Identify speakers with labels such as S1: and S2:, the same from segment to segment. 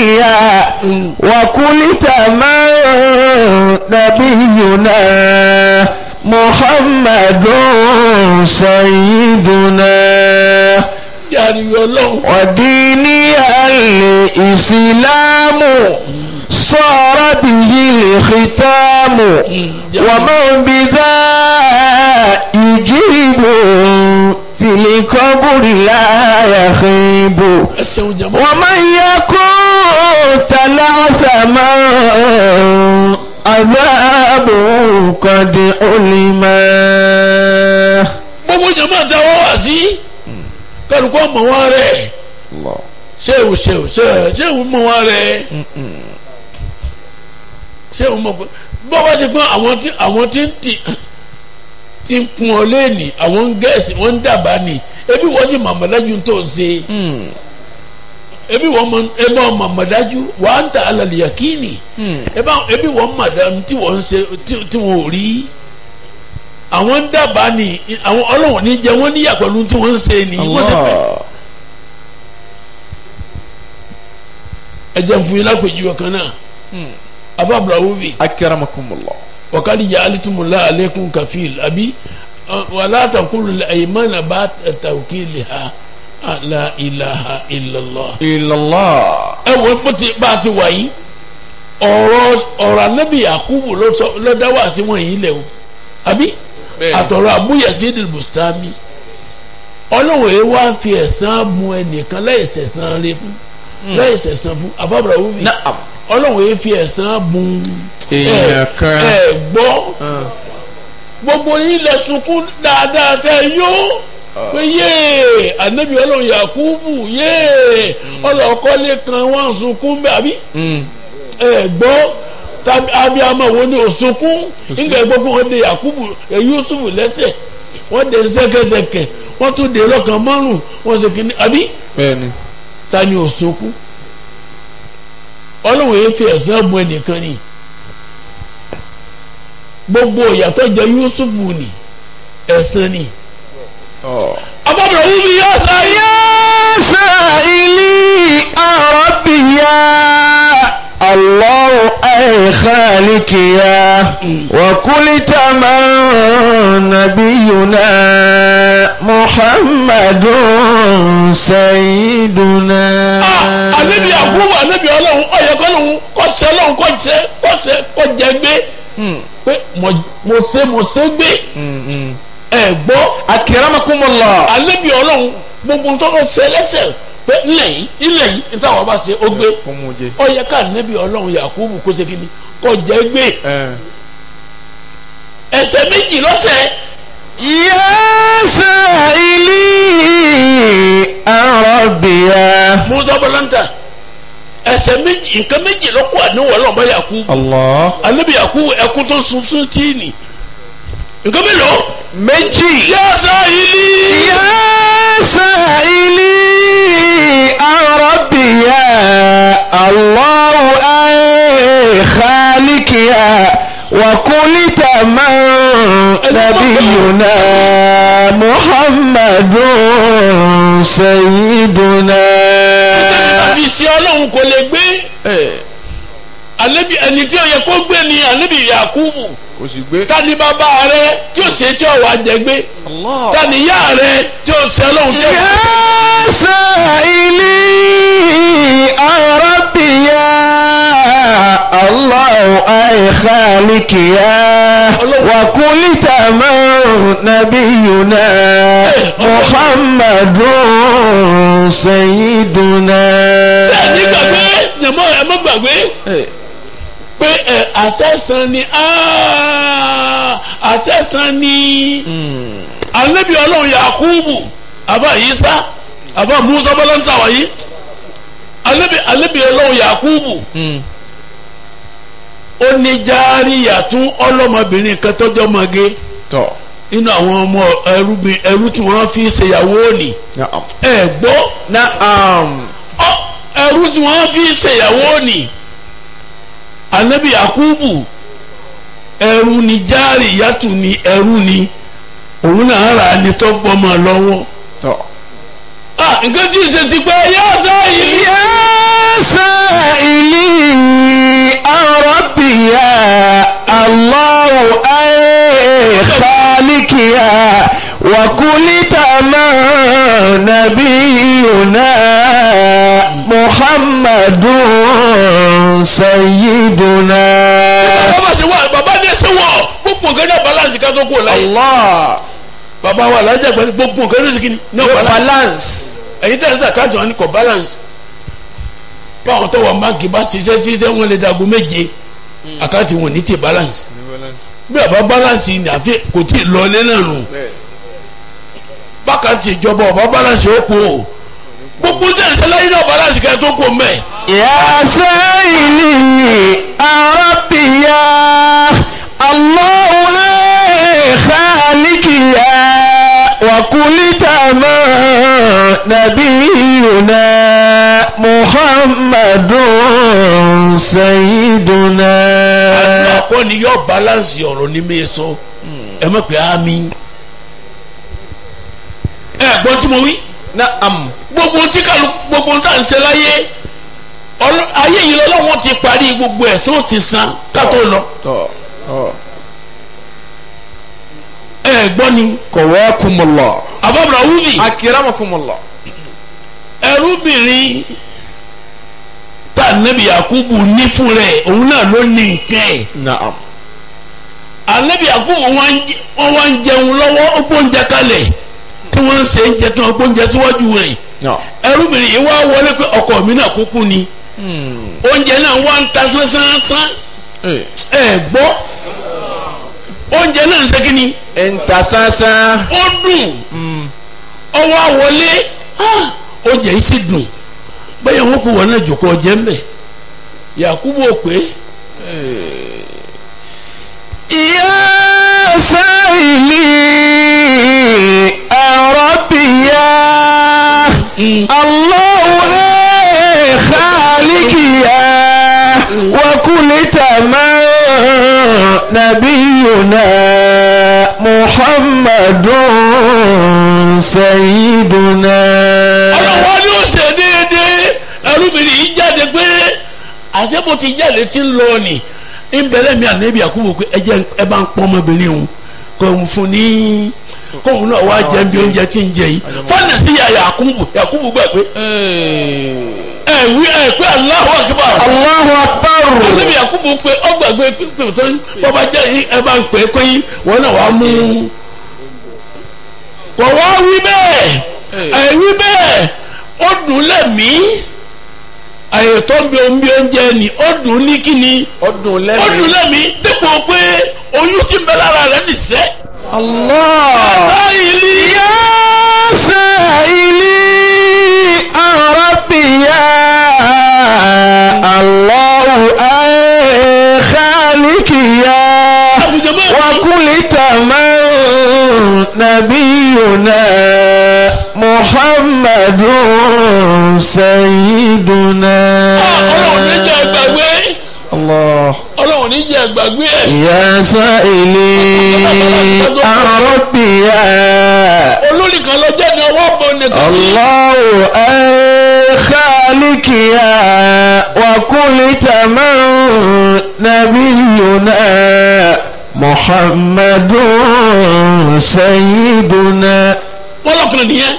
S1: خالقها وكل تمام نبينا محمد سيدنا
S2: yàrá ọlọ́run
S1: وديني الإسلام صار به الختام ومن بذا يجيب في القبر لا يخيب
S2: ẹ ṣeun jama
S1: ومن يكن تلعثما عذاب قد علما
S2: gbogbo jama ta wọ́n wá sí kálukọ́ mọ̀ wọ́n rẹ̀
S1: الله
S2: ṣéwù ṣéwù ṣéwù ṣéwù mọ̀ wọ́n rẹ̀ ṣéwù mọ̀ pé bọ́ bá ti pọ́n àwọn tí àwọn tí ń tì tí ń kun ọ lẹ́ẹ̀nì àwọn ń gẹ̀ẹ́sì wọ́n ń dàbà ní ebi wọ́n sì màmàdájú tó ń ṣe ebi wọ́n mọ ebi wọ́n màmàdájú wà á ń ta alàlẹ́ yakini ebi àwọn- ebi wọ́n màdàm tí wọ́n ń ṣe tí- tí wọ́n ò rí àwọn ń dàbà ní àwọn ọlọ́wọ̀n ní jẹ wọ́n níyà pẹ̀lú tí wọ́n ń ṣe ní wọ́n sì pẹ̀
S1: الله
S2: ẹ jẹ́ n fún yín lápèjúwe kan náà abábùrà wúbi
S1: أكرمكم الله
S2: wakadi jaalitumula aleikum kafil abi wala takulu aymana ba tawkiliha la ilaha illallah.
S1: إلا الله
S2: ẹ wo bó ti bá a ti wà yìí ọ̀rọ̀ ọ̀rọ̀ anabi yakubu ló sọ ló dá wá sí wọn yìí lẹ o àbí
S1: Bẹ́ẹ̀ni.
S2: àtọ̀rọ̀ abúyẹsí bustami ọlọ́run yìí wá fi ẹ̀san mu ẹnìkan láìsẹ̀ san rẹ fún láìsẹ̀ san fún afábàrà wúmi
S1: نعم
S2: ọlọ́run yìí fi ẹ̀san mu
S1: èèyàn kan
S2: ẹ gbọ́ gbogbo yín lẹ sunkún dáadáa tẹ yó pé yéè anabi ọlọ́run yakubu yéè ọlọ́kọ́lé kan wọ́n sunkún bẹ́ẹ̀ àbí ẹ gbọ́ tàbí abiyamọ wo ni o sunkún nígbà gbọ́ pé wọ́n de yakubu ẹ yusufu lẹ́sẹ̀ wọ́n de sẹ́kẹsẹkẹ wọ́n tún de lọ́kàn márùn wọ́n sì kíní àbí
S1: bẹ́ẹ̀ni
S2: ta ni o sunkún ọlọ́run yìí fi ẹ̀san bu ẹnìkan ni gbogbo ìyàtọ̀ jẹ yusufu ni ẹ̀san ni. afọ́bìnrin wúmi yá sáyé.
S1: يا سائلي ربي يا الله أي خالق يا وكل تمام نبينا محمد سيدنا
S2: anabi yakubu anabi ọlọ́run ọyẹ kọlọrun kọsẹ ọlọ́run kọsẹ kọsẹ kọjẹ gbé pé mo mo ṣe mo ṣe gbé ẹ gbọ́
S1: أكرمكم الله
S2: anabi ọlọ́run gbogbo ntọ́nà ṣe lẹ́sẹ̀ pé ilẹ̀ yìí ilẹ̀ yìí níta wàá bá ṣe ó gbé ọyẹ ká anabi ọlọ́run yakubu kó ṣe kí ni kọjẹ gbé ẹsẹ̀ méjì lọ́sẹ̀
S1: يا سائلي ربي يا
S2: musa bọlanta ẹsẹ̀ méjì nǹkan méjì lọ́kọ̀ àníwọ̀ ọlọ́mọ yakubu
S1: الله
S2: anabi yakubu ẹkú tó sunsun tíìnì nǹkan mélòó.
S1: méjì.
S2: yá sáyìlì.
S1: يا سائلي ربي يا الله أي خالق يا وكل تمام نبينا محمد سيدنا
S2: àfi sí ọlọ́run kò lè gbé alebi ẹni tí ó yẹ kó gbé ni alebi yakubu
S1: kò sì gbé.
S2: ta ni bàbá rẹ tí ó ṣe tí ó wà jẹ gbé ta ni ìyá rẹ tí ó ṣe ọlọ́run tí ó
S1: يا سائلي ربي يا الله أي خالق يا وكل تمام نبينا محمد سيدنا
S2: sẹ́ni gbàgbé jẹ̀mọ́ ẹ má gbàgbé pé ẹ àṣẹ̀sán ni áá, àṣẹ̀sán ni alebi ọlọ́run yakubu àfa yisa àfa musa bọ́lántà wáyé alebi alebi ọlọ́run yakubu ó ní járíyàtún ọlọ́mọbìnrin kan tọ́jọ́ mọ́gé
S1: tọ́
S2: nínú àwọn ọmọ ẹrúbìn ẹrú tí wọ́n fi ṣèyàwó òní ẹ gbọ́
S1: naam
S2: ọ ẹrú tí wọ́n fi ṣèyàwó òní anabi yakubu ẹrú ni járíyàtún ni ẹrú ni òun náà rà ní tọ́gbọ́mọ lọ́wọ́
S1: tọ́
S2: ah nǹkan tí ì ṣe ti pẹ́ yá sáyé.
S1: يا سائلي عن ربي يا الله أي خالق يا وكل تمام نبينا محمد سيدنا
S2: bàbá ṣe wà bàbá ní ẹsẹ̀ wọ̀ gbogbo nǹkan náà balance ká tó kú láyé.
S1: الله
S2: bàbá wa alájà gbani gbogbo nǹkan ní sìkìní náà balance.
S1: balance
S2: ẹ̀yin tẹ̀ ń sàkáàtì wọn ni kò balance. báwọn tó wà báńkì bá ṣiṣẹ́ ṣiṣẹ́ wọn lè dago méje àkáàtì wọn ní ti balance. bí àbá balance ni àfi kò tí ì lọlé náà nù. bákàtì ìjọba ọba balance ó kú o gbogbo tẹ̀ ń sẹ́láyìn náà balance ká tó kú mẹ́.
S1: يا سائلي عن ربي يا الله أي خالق يا وكل تمام نبينا محمد سيدنا
S2: àkọ́ ni yóò balance ọ̀rọ̀ ní mi sọ ẹ mọ̀ pé àmì ẹ gbọ́n tí mo wí
S1: نعم
S2: gbogbo tí kàlù gbogbo tá à ń ṣe láyé ọlọ- ayé yìí lọ́wọ́ ti parí gbogbo ẹ̀sán ó ti san ká tó lọ ẹ gbọ́n ni
S1: قواكم الله
S2: àbábọ̀rọ̀ wúlì
S1: أكرمكم الله
S2: ẹrúbìnrin tá ànábì Yakubu ní fún rẹ̀ òun náà ló ní nǹkan ẹ̀
S1: نعم
S2: ànábì Yakubu wọn wá ń jẹ- wọn wá ń jẹun lọ́wọ́ ó gbóúnjẹ kalẹ̀ tí wọ́n ń ṣe ń jẹ tí wọ́n gbóúnjẹ síwájú rẹ̀
S1: نعم
S2: ẹrúbìnrin yìí wá wọlé pé ọkọ mi náà kúkú ni oúnjẹ náà wá ń ta sánsánsánsán ẹ gbọ́ oúnjẹ náà ń ṣe kí ni
S1: انت ساسا
S2: ó dùn ọwọ́ àwọlé ah, oúnjẹ yìí sì dùn bẹ́ẹ̀ wọ́n kó wọn náà jòkó ọjẹ́ ń bẹ̀ Yakubu ò pé
S1: يا سائلي ربي يا الله إيه خالق يا وكل تمام نبينا محمد سيدنا
S2: ọlọ́wọ́ ni ó ṣe déédéé ẹrúbìnrin yìí jáde pé àṣẹ bó ti jáde ti ń lọ ni ìbẹ̀rẹ̀ mi ànábì Yakubu pé ẹ jẹ́ ẹ bá ń pọ́n ọmọbìnrin òun kò ń fún ní kóun náà wá jẹun bí oúnjẹ tí ń jẹ yìí fọ́nà sí ya Yakubu Yakubu gbà pé ẹ wí ẹ pé Allahu Akbar
S1: الله أكبر
S2: ànábì Yakubu pé ọgbàgbé pípé tó ń bọ́ba jẹ́ yìí ẹ bá ń pè é pé yín wọn náà wàá mú kò wá wí bẹ́ẹ̀ ẹ wí bẹ́ẹ̀ ó dùn lẹ́mìí àyè tó ń bí omi bí oúnjẹ ni ó dùn ní kíni
S1: ọdún
S2: ó dùn
S1: lẹ́mìí.
S2: lẹ́mìí dípò pé oyún tí ń bẹ lára rẹ̀ sì sẹ́.
S1: Allah.
S2: báyìí
S1: يا سائلي عن ربي يا الله أي خالق يا
S2: àwùjọ bẹ́ẹ̀
S1: وكل تمام نبينا محمد سيدنا
S2: ọlọ́run ní jẹ́ gbàgbé
S1: الله
S2: ọlọ́run ní jẹ́ gbàgbé ẹ̀
S1: يا سائلي عن ربي يا
S2: olórí kan lọ jẹ́ ní ọwọ́ bọ̀ nìkan sí.
S1: الله أي خالق يا وكل تمام نبينا محمد سيدنا
S2: wọ́n lọ́kùnrin nìyẹn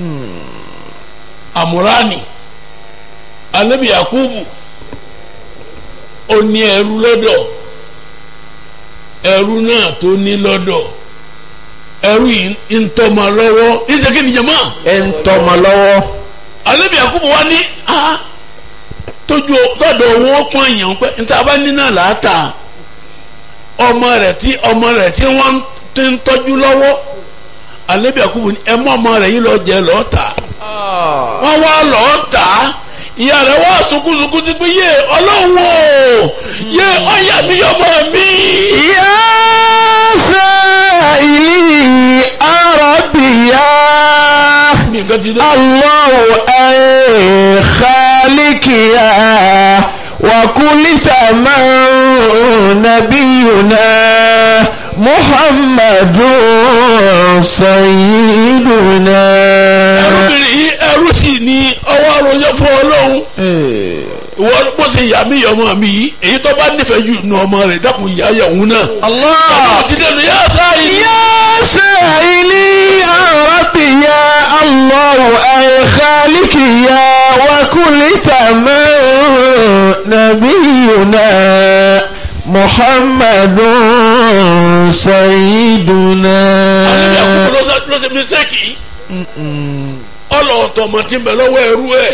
S2: àmúránì anabi yakubu ó ní ẹrú lọ́dọ̀ ẹrú náà tó ní lọ́dọ̀ ẹrú yìí ń tọ́mọ lọ́wọ́ ìṣèké nìjẹ̀mọ́
S1: انتم لو
S2: anabi yakubu wa ní a tójú tọ́dọ̀ owó pọ́n èèyàn pé níta bá ní náà láàtà ọmọ rẹ̀ tí ọmọ rẹ̀ tí wọ́n ti ń tọ́jú lọ́wọ́ anabi yakubu ní ẹ mọ́ ọmọ rẹ̀ yìí lọ jẹ lọ́ọ́ tà wọ́n wá lọ́ọ́ tà á ìyá rẹ̀ wá sunkúnsunkún ti pé yé ọlọ́run o yé ọ̀yà mi yọmọ mi.
S1: يا سائلي ربي يا
S2: mi nǹkan ti dé.
S1: الله أي خالق يا وكل تمام نبينا محمد سيدنا
S2: ẹrúbìnrin yìí ẹrú ẹrú sì ni ọwọ́ àròjọ fún ọlọ́run ìwọ bó ṣe yà mí ọmọ mi yìí èyí tó bá nífẹ̀ẹ́ jù nu ọmọ rẹ̀ dákun ìyá yà òun náà.
S1: Allah.
S2: ọmọ ti dẹnu yá sáyé.
S1: يا سائلي يا ربي يا الله أي خالقي يا وكل تمام نبينا محمد سيدنا
S2: àlejò àkókò ló ṣe- ló ṣe mistake yìí. ọlọ́ọ̀tọ̀ ọmọ tí ń bẹ lọ́wọ́ ẹrú ẹ̀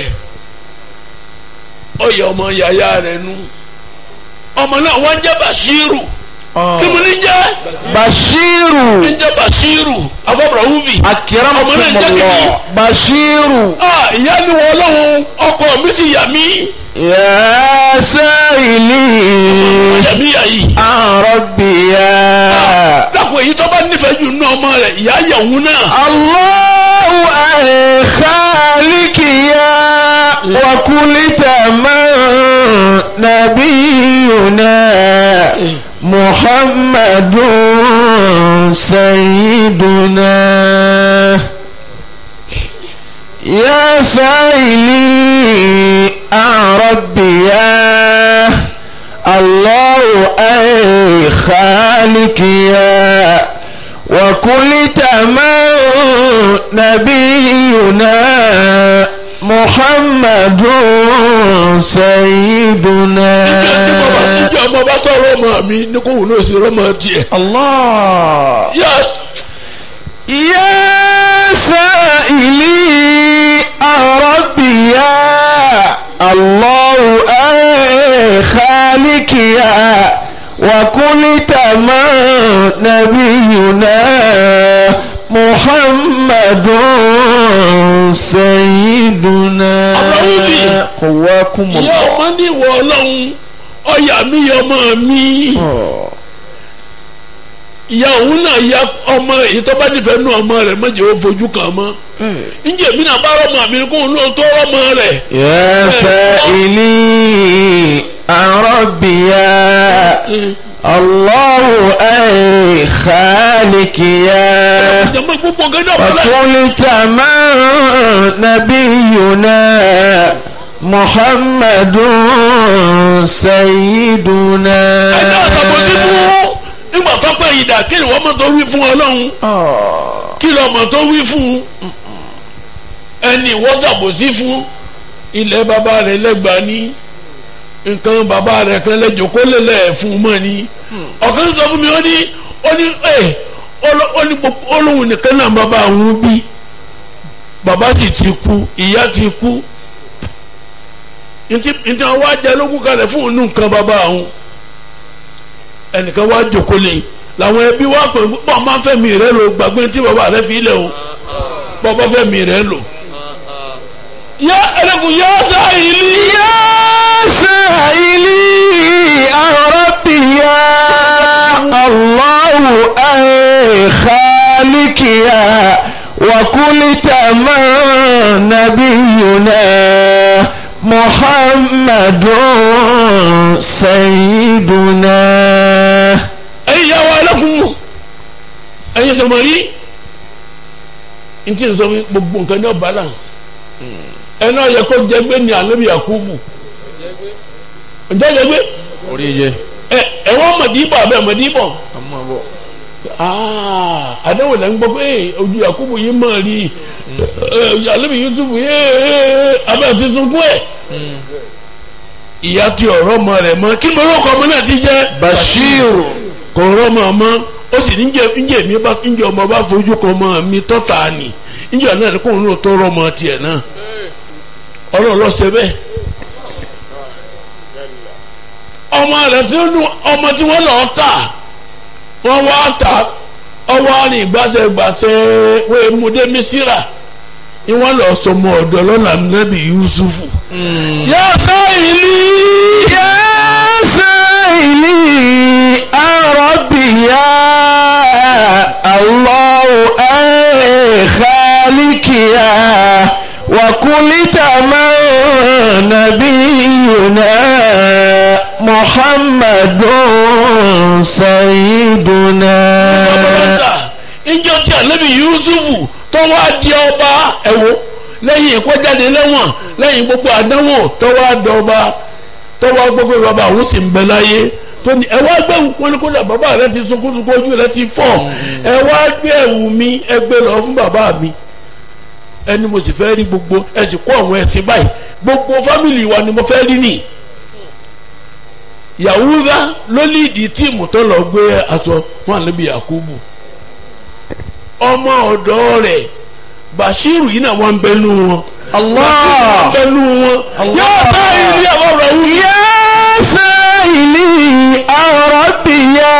S2: ọyẹ ọmọ yàyà rẹ̀ nu ọmọ náà wọ́n jẹ́ Bashiru kí mo ní jẹ́
S1: بشير
S2: ní jẹ́ Bashiru afọ́bùrọ̀ wúvi
S1: أكرمكم
S2: ọmọ náà jẹ́ kí ni
S1: الله بشير
S2: ah ìyá ni wọ́n lọ́hùn ọkọ mi sì yà mí
S1: يا سائلي
S2: yà mí yà yìí
S1: عن ربي يا
S2: dákun èyí tó bá nífẹ̀ẹ́ jù nínú ọmọ rẹ̀ ìyá yà òun náà
S1: الله أي خالق يا وكل تمام نبينا محمد سيدنا يا سائلي عن ربي يا الله أي خالق يا وكل تمام نبينا محمد سيدنا
S2: ìjọ ọmọ bá sọ̀rọ̀ ọmọ mi ní kò wù ní òsì rọ́mọ tiẹ̀
S1: الله
S2: yá
S1: يا سائلي ربي يا الله أي خالق يا وكل تمام نبينا محمد سيدنا
S2: الله
S1: قواكم
S2: ìyá
S1: الله
S2: ọmọ ní ìwọ ọlọ́run ọyà mi yọ ọmọ mi ìyá òun náà ya ọmọ èyí tó bá nífẹ̀ẹ́ nú ọmọ rẹ̀ mọ̀jẹ̀ ó fojú kàn mọ́ ǹjẹ́ mi náà bá rọ́mọ mi kó òun náà tó rọ́mọ rẹ̀
S1: يا سائلي عن ربي يا الله أي خالق يا
S2: jẹ́mọ́ gbogbo gẹ́gẹ́ ọ̀pọ̀lá
S1: وكل تمام نبينا محمد سيدنا
S2: ẹ̀dá àtàbọ̀sí fún nígbà tó pẹ́ ìdá kí ni wọ́n mọ̀ tó wí fún ọlọ́run
S1: آه.
S2: kí lọ́ mọ̀ tó wí fún ẹni wọ́n ṣàbòsí fún ilẹ̀ bàbá rẹ̀ lẹ́gbàá ní nǹkan bàbá rẹ̀ kan lẹ́jọ́ kó lè lẹ̀ fún un mọ́ ni ọ̀kan sọ fún mi ó ní ó ní ẹ̀ ó ní gbogbo olóhùn nìkan náà bàbá òun bí bàbá sì ti kú ìyá ti kú ntí ntí wọn wá jẹ lógún kalẹ̀ fún òun nǹkan bàbá òun ẹnìkan wá jókòó lé làwọn ẹbí wá pè bọ́ọ̀ máa ń fẹ́mi rẹ lò gbàgbé tí bàbá rẹ fi lẹ̀ o bọ́ọ̀ bá fẹ́mi rẹ lò. yá ẹlẹ́kùn yá sáyìlì.
S1: يا سائلي عن ربي يا الله أي خالق يا وكل تمام نبينا محمد سيدنا
S2: ẹ̀yin yà wá ẹlẹ́kùn ẹ̀yin sọmọrí ntí nsọ fún gbogbo nǹkan ní ọ balance ẹ náà yẹ kó jẹgbé ní alẹ́bí yakubu ǹjẹ́ jẹgbé
S1: orí yẹ
S2: ẹ ẹ wọ́n mọ̀dìbọ̀ abẹ́ mọ̀dìbọ̀
S1: ọmọ bọ.
S2: aa àdéhùn lẹ́ ń gbọ́ pé ojú yakubu yìí mọ̀ rí ẹ alẹ́bí yusuf yìí abẹ́ ti sunkún ẹ̀ ìyá ti ọ̀rọ̀ ọmọ rẹ̀ mọ́ kí lórókọ ọmọ náà ti jẹ́
S1: Bashir
S2: kò rọ́mọ ọmọ ó sì ní njẹ́ mi bá njẹ́ ọmọ bá fojú kan ọmọ mi tọ́ta ni njẹ́ náà ni kóun náà tó rọ́mọ tiẹ̀ náà ọlọ́run ló ṣe bẹ́ẹ̀ ọmọ rẹ̀ tí ó nu ọmọ tí wọ́n lọ́ọ́ tà wọ́n wá tà ọwọ́ àrìn gbàṣẹ́gbàṣẹ́ wọ́n múdé mísírà ni wọ́n lọ́ọ́ sọmọ ọ̀dọ́ lọ́nà nàbì yusufu. yá sáyìlì.
S1: يا سائلي عن ربي يا الله أي خالق يا وكل تمام نبينا محمد سيدنا
S2: ọmọlọ́ta ìjọ tí ànábì yusufu tó wá di ọba ẹ̀wọ̀ lẹ́yìn ìkọ́jáde lẹ́wọ̀n lẹ́yìn gbogbo àdánwò tọ́wọ́ àdọ́ba tọ́wọ́ gbogbo bàbá àwọn sì ń bẹ láyé tó ní ẹ wá gbé wọn ní kódà bàbá rẹ ti sunkún sunkún ojú rẹ ti fọ́ ẹ wá gbé ẹ̀wù mi ẹ gbé lọ fún bàbá mi ẹni mo sì fẹ́ rí gbogbo ẹ sì kó àwọn ẹ̀sìn báyìí gbogbo fámìlì wa ni mo fẹ́ rí nìyí yahuda ló líìdì tíìmù tó lọ gbé aṣọ fún àlebi yakubu ọmọ ọ̀dọ̀ rẹ̀ bashiru yìí náà wọ́n ń bẹnu wọn.
S1: Allah.
S2: wọ́n ń bẹnu wọn.
S1: Allah.
S2: yóò bá ilé àwọn ọ̀rọ̀ wù.
S1: يا سائلي ربي يا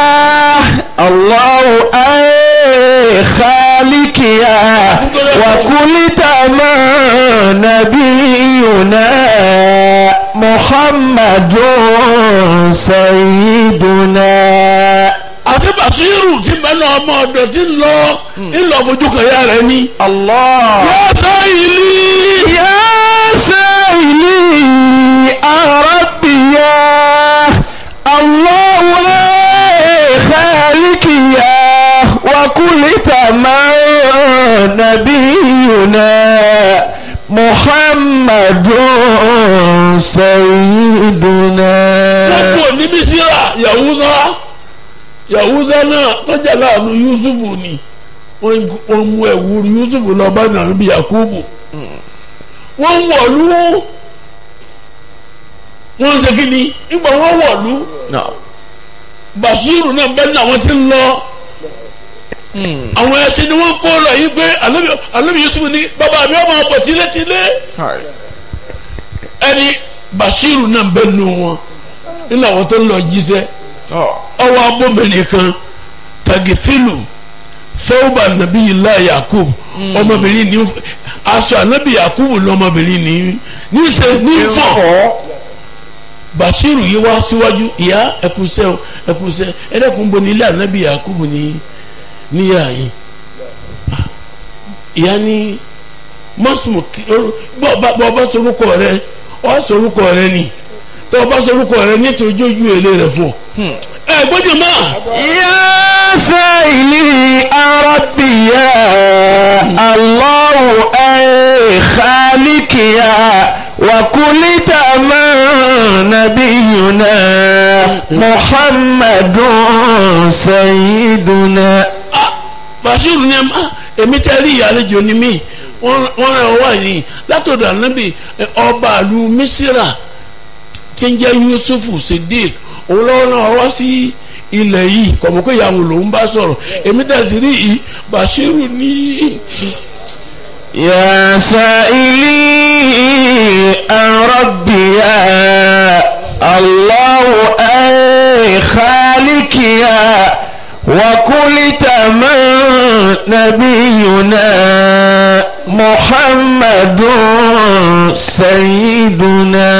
S1: الله أي خالق يا وكل تمام نبينا محمد سيدنا
S2: àti bashiru ti bẹnu ọmọ ọ̀dọ̀ ti ń lọ ńlọ fojú kan yá rẹ ní.
S1: الله
S2: yóò sọ ìlú.
S1: يا سائلي ربي يا الله أي خالق يا وكل تمام نبينا محمد سيدنا
S2: gbogbo níbi síra yahuza yahuza náà tọ́jà láàánú yusufu ni wọ́n wọ́n mú ẹ̀wù yusufu lọ bá nàánú bí yakubu wọ́n ń wọ̀lú wọ́n ń ṣe kí ni nígbà wọ́n wọ̀lú bashiru náà bẹ́ẹ̀ náà wọ́n ti ń lọ àwọn ẹṣin ni wọ́n kó lọ yìí pé Ànábì- Ànábì yusufu ní bàbá mi ọmọ ọ̀pọ̀ tilétilé ẹni bashiru náà bẹ́ẹ̀ nù wọn nínú àwọn tó ń lọ jíṣẹ́ ọwọ́ abóbìnrin kan tagifilu fẹ́wọ́bà nàbí ilá yakub ọmọbìnrin ní aṣọ ànábì yakub lọmọbìnrin ní níṣe ní fọ́ bashiru yìí wá síwájú ìyá ẹkùsẹ́ o ẹkùsẹ́ ẹ̀rẹ́kùn bo ní ilé ànábì yakub ní níyà yìí ìyá ní mọ́sùmù bọ́ ọba sorúkọ rẹ ọ sorúkọ rẹ ni tọ́ ọba sorúkọ rẹ nítorí ojú èlé rẹ fún ọ ẹ gbọ́dọ̀ máa.
S1: يا سائلي ربي يا الله أي خالق يا وكل تمام نبينا محمد سيدنا
S2: Ah, Bashiru ni ah, èmi tẹ́ rí ìyàlejò ni mí wọ́n wọ́n rẹ̀ wá ní látọ̀dọ̀ ànábì eh, ọba àlù Mísírà tí ń jẹ́ Yusufu Siddiq òun lọ́wọ́ náà wá sí ilẹ̀ yìí kọ̀mọ́ pé ìyàwó lòún bá sọ̀rọ̀ èmi tẹ́ sí rí yìí Bashiru ní.
S1: يا سائلي عن ربي يا الله أي خالق يا وكل تمام نبينا محمد سيدنا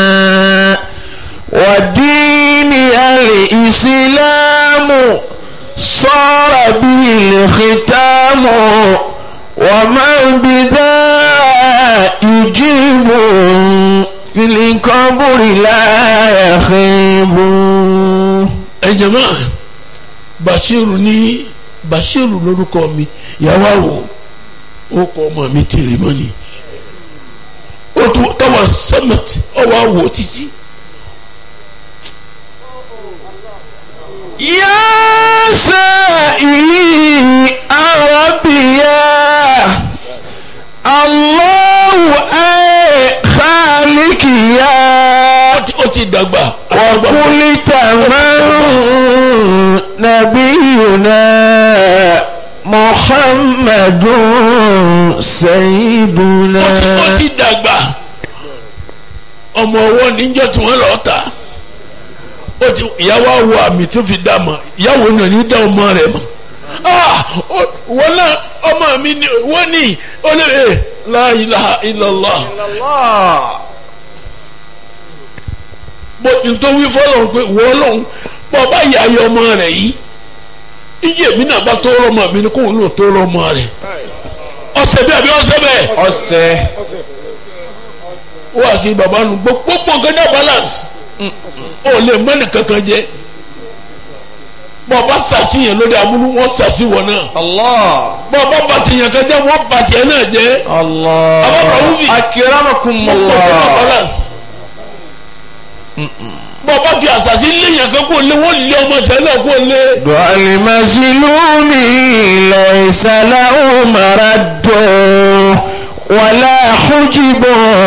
S1: ودين الإسلام صار به الختام ومن بذا يجيب في القبر لا يخيب
S2: ẹ jẹ̀mọ́ Bashiru ní Bashiru lórúkọ mi ìyàwó àwò ó kọ ọmọ mi tìrì mọ́ ni ó tún tọwọ́ sẹ́mẹ̀tì ọwọ́ àwò títí.
S1: يا سائلي ربي يا الله أي خالق يا
S2: ó ti- ó ti dàgbà.
S1: وكل تمام نبينا محمد سيدنا
S2: ó ti ó ti dàgbà ọmọ ọwọ́ níjọ́ tí wọ́n lọ́ọ́ ta ó ti ìyàwó àwọ̀ àmì tó fi dá mọ̀ ìyàwó náà ní dá ọmọ rẹ̀ mọ̀ ah ó- wọ́n náà ọmọ mi ni wọ́n ní ó lè ẹ̀ la ilaha illallah bó nítorí fọlọ́n pé wọ́n lọ́n bọ́ bá yà ayé ọmọ rẹ̀ yìí iye mi náà bá tó rọmọ mi ni kóun náà tó rọmọ rẹ̀ ọ̀sẹ̀ bí àbí ọ̀sẹ̀ bẹ́ẹ̀
S1: ọ̀sẹ̀
S2: wá sí baba nu gbogbo nǹkan dá balance ó lè mọ́nì kankan jẹ bọ́ bá sàṣìyàn lórí aburú wọ́n sàṣì wọ̀ náà
S1: Allah.
S2: bọ́ bá bàtìyàn kan jẹ́ wọ́n bàtìyàn náà jẹ́
S1: Allah.
S2: Ababa Wumi.
S1: Akramakumullah.
S2: balance. bọ́ bá fi àṣàṣì léyàn kan kó lé wọ́n lé ọmọ ìṣẹ̀lẹ̀ kó lé.
S1: والمظلوم ليس له مرد ولا حجب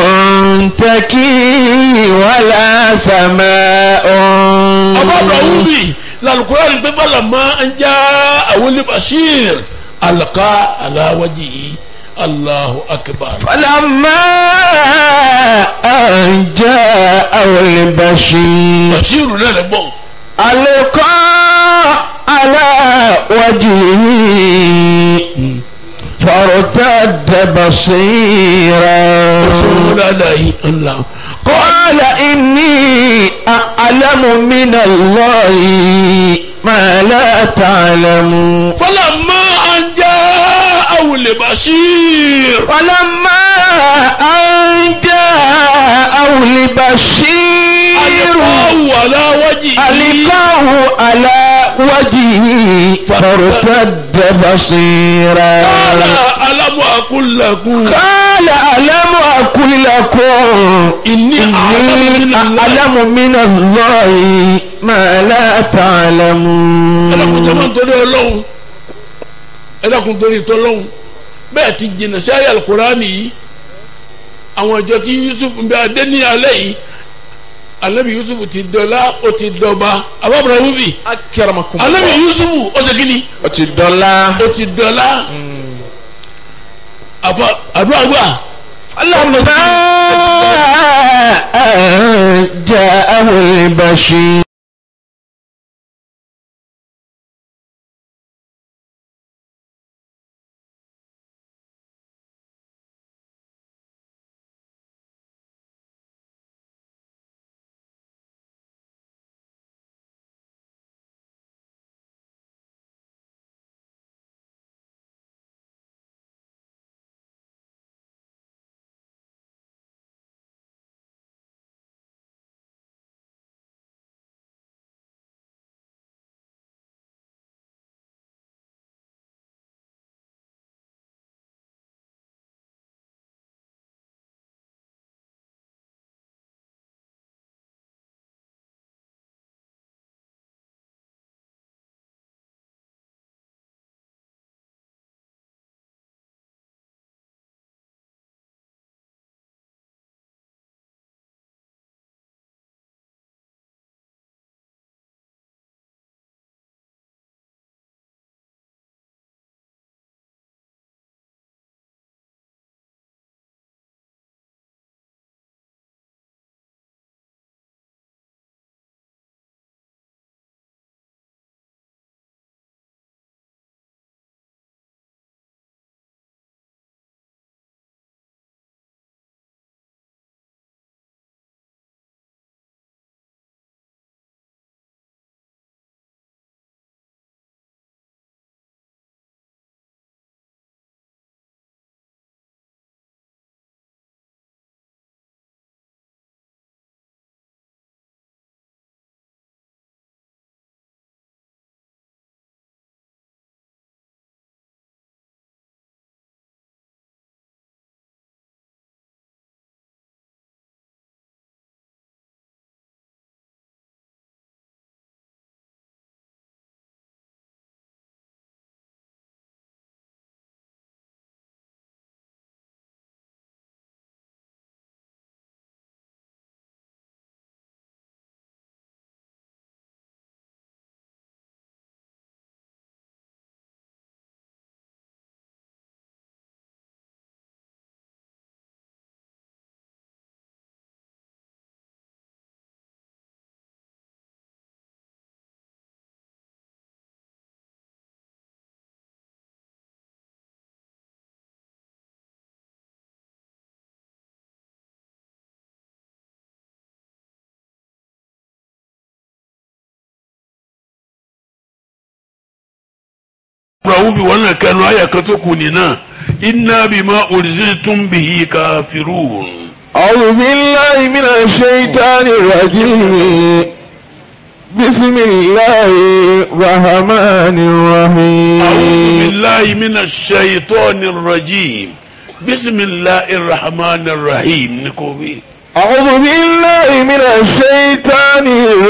S1: تكي ولا سماء
S2: Ababa Wumi lalukura ni pé falama ń já àwọn bashir alaka alawaji Allahu akbar.
S1: فلما أن جاء البشير
S2: bashir náà lè bọ̀.
S1: ألقى على وجهه فارتد بصيرا
S2: sọ́wọ́n dáadáa yìí ńlá.
S1: قال إني أعلم من الله ما لا تعلمون
S2: falama ń já àwọn bashir.
S1: ولما أن جاءه البشير
S2: alikawu alawaji.
S1: ألقاه على وجهه فارتد بصيرا
S2: ala alamu akulakun.
S1: قال ألم أقل لكم
S2: inni
S1: إني أعلم من الله ما لا تعلمون
S2: ẹlẹ́kùn jẹ́ máa ń torí ọlọ́run ẹlẹ́kùn torí tọ́lọ́run bẹ́ẹ̀ ti jìnnà sí ayé alukurani yìí àwọn ìjọ tí yusuf ń bẹ adé ní alẹ́ yìí alẹ́bi yusuf ti dọ́lá ó ti dọ́ba abábọ̀rọ̀ wúbi
S1: أكرمكم
S2: alẹ́bi
S1: الله
S2: yusuf ó ṣe kíni
S1: ọtí dọ́là.
S2: ó ti dọ́lá àfa àdúrà gbà
S1: فلما جاءه البشير
S2: Ibrahim fi wọn kẹnu ayẹ kan tó kù nínà inna bima ursiltum bihi kafirun.
S1: أعوذ بالله من الشيطان الرجيم بسم الله الرحمن الرحيم
S2: أعوذ بالله من الشيطان الرجيم بسم الله الرحمن الرحيم نكوبي
S1: أعوذ بالله من الشيطان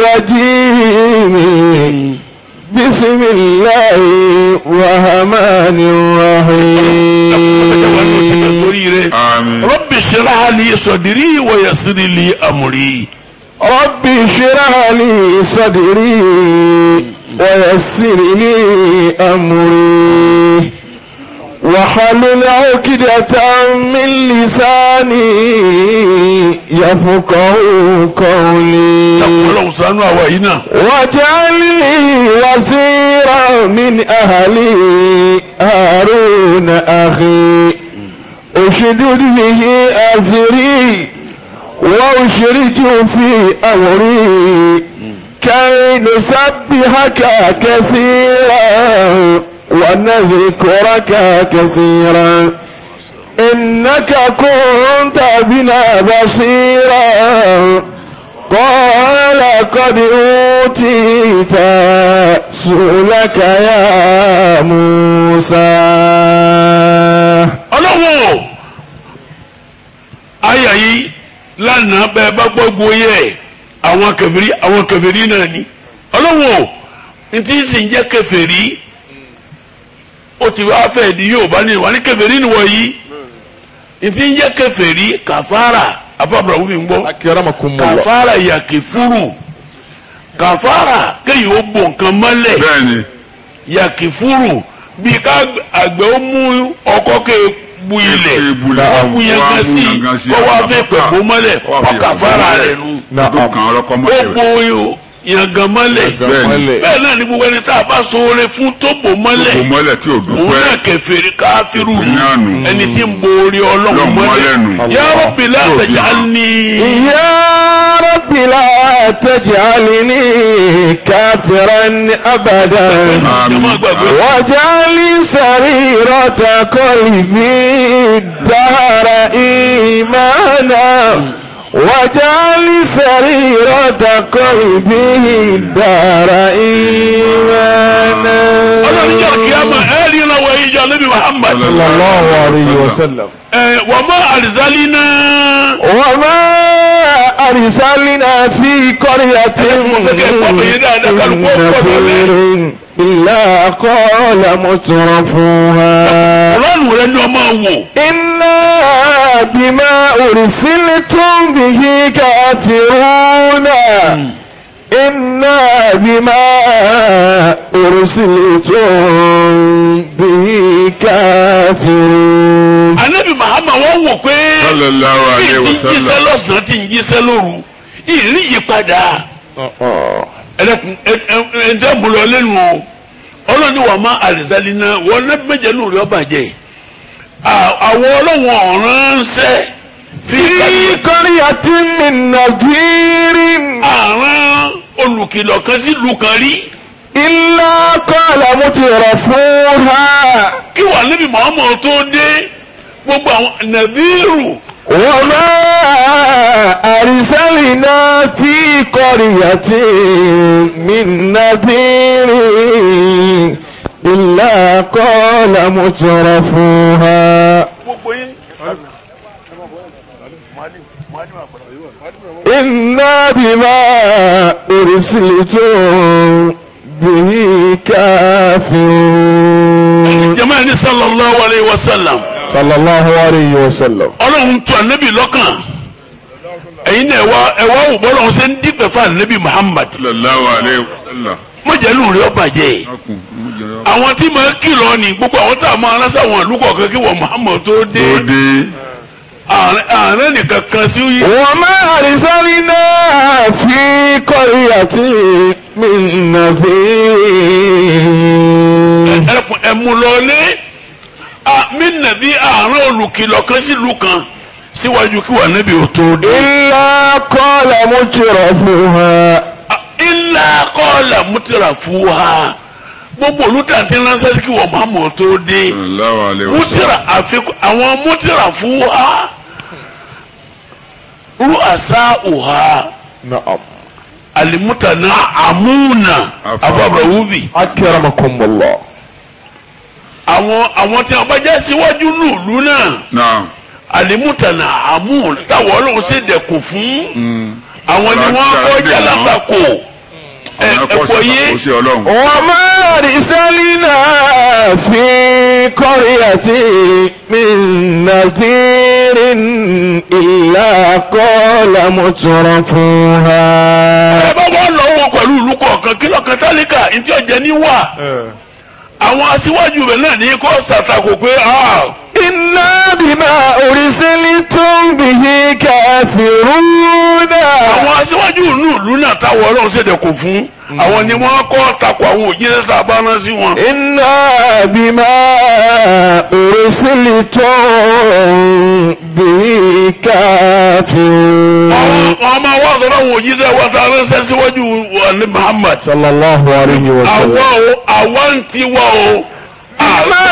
S1: الرجيم بسم الله الرحمن الرحيم
S2: سوري
S3: àmín.
S2: رب اشرح لي صدري ويسر لي أمري
S1: رب اشرح لي صدري ويسر لي أمري وحلل عقدة من لساني يفقه قولي
S2: ọlọ́run ṣàánú àwa yìí náà
S1: واجعل لي وزيرا من أهلي هارون أخي أشدد به أزري وأشركه في أمري كي نسبحك كثيرا ونذكرك كثيرا إنك كنت بنا بصيرا قال قد أوتيت سؤلك يا موسى
S2: ọlọ́wọ́ àyà yìí lánàá bẹ́ẹ̀ bá gbọ́ gboyè àwọn kèfèrí àwọn kèfèrí náà ni ọlọ́wọ́ ntí sì ń jẹ́ kèfèrí ó ti wá fẹ́ di Yorùbá ní wà ní kèfèrí ni wọ̀nyí ntí ń jẹ́ kèfèrí kàfàrà afábùrà wúfi ń gbọ́
S1: أكرمكم الله
S2: kàfàrà yàkìfúrù kàfàrà kéyìí ó bò nǹkan mọ́lẹ̀
S3: bẹ́ẹ̀ni
S2: yàkìfúrù bí ká àgbẹ̀ ó mú ọkọ́ ké bu ilẹ̀
S3: Ké bu ilẹ̀,
S2: wọ́n mú yẹn
S3: wọ́n
S2: kan
S3: mú
S2: sí
S3: yẹn kan sí,
S2: kó wá
S3: àwọn
S2: fẹ́ pẹ̀
S3: kàfàrà.
S2: bó mọ́lẹ̀
S3: Wọ́n fi
S2: ọkà fara rẹ̀ nu
S3: tó kàn án lọ́kọ́
S2: ó
S3: mọ́lẹ̀
S2: bo yẹn gan mọ́lẹ̀
S3: Bẹ́ẹ̀ni.
S2: bẹ́ẹ̀ náà ni gbogbo ẹni tá a bá ṣoore fún tó bò mọ́lẹ̀
S3: kò mọ́lẹ̀ tí ò
S2: òun
S3: dúpẹ́
S2: náà kẹfẹ́rí káfíru
S3: Kèfèrí náà nù.
S2: ẹni tí ń bo orí ọlọ́run
S3: Ọlọ́run
S2: mọ́lẹ̀
S3: mọ́lẹ̀ nù.
S2: ya Rabbi la
S3: Yóò fi
S2: taj'alni
S1: يا رب لا تجعلني كافرا أبدا
S2: jẹ́mọ́ gbàgbé
S1: واجعل سريرة قلبي الدهر إيمانا واجعل سريرة قلبي الدهر إيمانا
S2: ọlọ́run jẹ́ kíámà ẹ̀rí ìrànwọ́ ìjọ níbi Muhammad
S1: صلى الله عليه وسلم
S2: ẹ̀ wọ́n mọ́ àrísálínà.
S1: وما أرسلنا في قرية من نذير إلا قال مترفوها
S2: ọlọ́run rẹ ni ọmọ wò
S1: إنا بما أرسلتم به كافرون إنا بما أرسلتم به كافرون
S2: anabi mahama wọn wò pé
S3: sallallahu
S2: bí
S3: alayhi
S2: ti
S3: wa
S2: ń jíṣẹ́
S3: sallam
S2: lọ́sàn-án ti ń jíṣẹ́ lóru ìrí yípadà ẹlẹ́kùn ẹ̀ẹ́dẹ́ bùrọ̀ lẹ́nu o ọlọ́ni wà má àrísálí náà wọn náà méje nù rí ọba jẹ àwọn ọlọ́wọ̀n ọ̀ràn ń sẹ́ fi
S1: في قرية من نذير
S2: àrùn olùkìlọ̀ kan sí ìlú kan rí
S1: إلا قال مترفوها
S2: kí wà níbi mahama tó dé gbogbo àwọn nàbírù
S1: وما أرسلنا في قرية من نذير إلا قال مترفوها
S2: gbogbo yín.
S1: إنا بما أرسلتم به كافرون
S2: jama ni sallallahu alayhi wa sallam
S1: صلى الله عليه وسلم
S2: ọlọ́run tu anabi lọ́kàn ẹ̀yin náà ẹ̀wá ẹ̀wá wò bọ́lá ọ̀hún ṣe ń dípẹ̀ fún anabi muhammad
S3: sallallahu alayhi wa sallam
S2: mọ̀jẹ̀lú rẹ̀ ọba jẹ́
S3: ọkùn mú jẹrọ
S2: àwọn tí màá kìlọ̀ ni gbogbo àwọn tá a máa ránṣẹ́ àwọn ìlú kọ̀ọ̀kan kí wọ́n muhammad tó dé
S3: tó dé
S2: ààrẹ nìkan kan sí yìí
S1: وما أرسلنا في قرية من نذير
S2: ẹkùn ẹmu lọlé mí nàbí ààrẹ olùkìlọ̀ kan sí ìlú kan síwájú kí wọ́n anabi ò tó dé.
S1: إلا قال مترفوها
S2: ilà kọ́ọ̀là mútìrà fún wa gbogbo olùtà tí ránṣẹ́ sí kí wọ́n muhammad tó dé.
S3: sallallahu alayhi wa sallam
S2: mútìrà àfikún àwọn mútìrà fún wa rú àṣà òhà
S1: نعم
S2: alimutana amuna
S3: Afa-
S2: afabrawubi
S1: akramakumullah.
S2: àwọn àwọn tí wọn bá jẹ́ síwájú nùlú náà
S3: náà
S2: alimutana amuna táwọn ọlọ́run sì dẹ̀kun fún
S3: mm.
S2: àwọn ni wọ́n kọ́ jalabako ẹ
S3: àwọn
S2: ẹ
S3: ẹ̀kọ́
S2: kò yé
S3: ṣàkóso ọlọ́run
S1: وما أرسلنا في قرية من نذير إلا قال مترفوها
S2: ẹ bá wọn lọ́wọ́ pẹ̀lú ìlú kọ̀ọ̀kan kílọ̀ kan tálíkà ntí ọjà ní wà àwọn aṣíwájú rẹ̀ náà ní kó ṣàtakò pé ah,
S1: إنا بما أرسلتم به كافرون
S2: àwọn aṣíwájú inú ìlú náà táwọn ọlọ́run ṣèdẹ̀kùn fún àwọn ni wọ́n kọ́ takò àwọn òjíṣẹ́ tá a bá rán sí wọn.
S1: إنا بما أرسلتم به كافرون
S2: àwọn ọmọ wa sọ̀rọ̀ àwọn òjíṣẹ́ wa tá a ránṣẹ́ síwájú wa ní Muhammad.
S1: صلى الله عليه وسلم
S2: àwa o àwa ń tiwa o.
S1: ما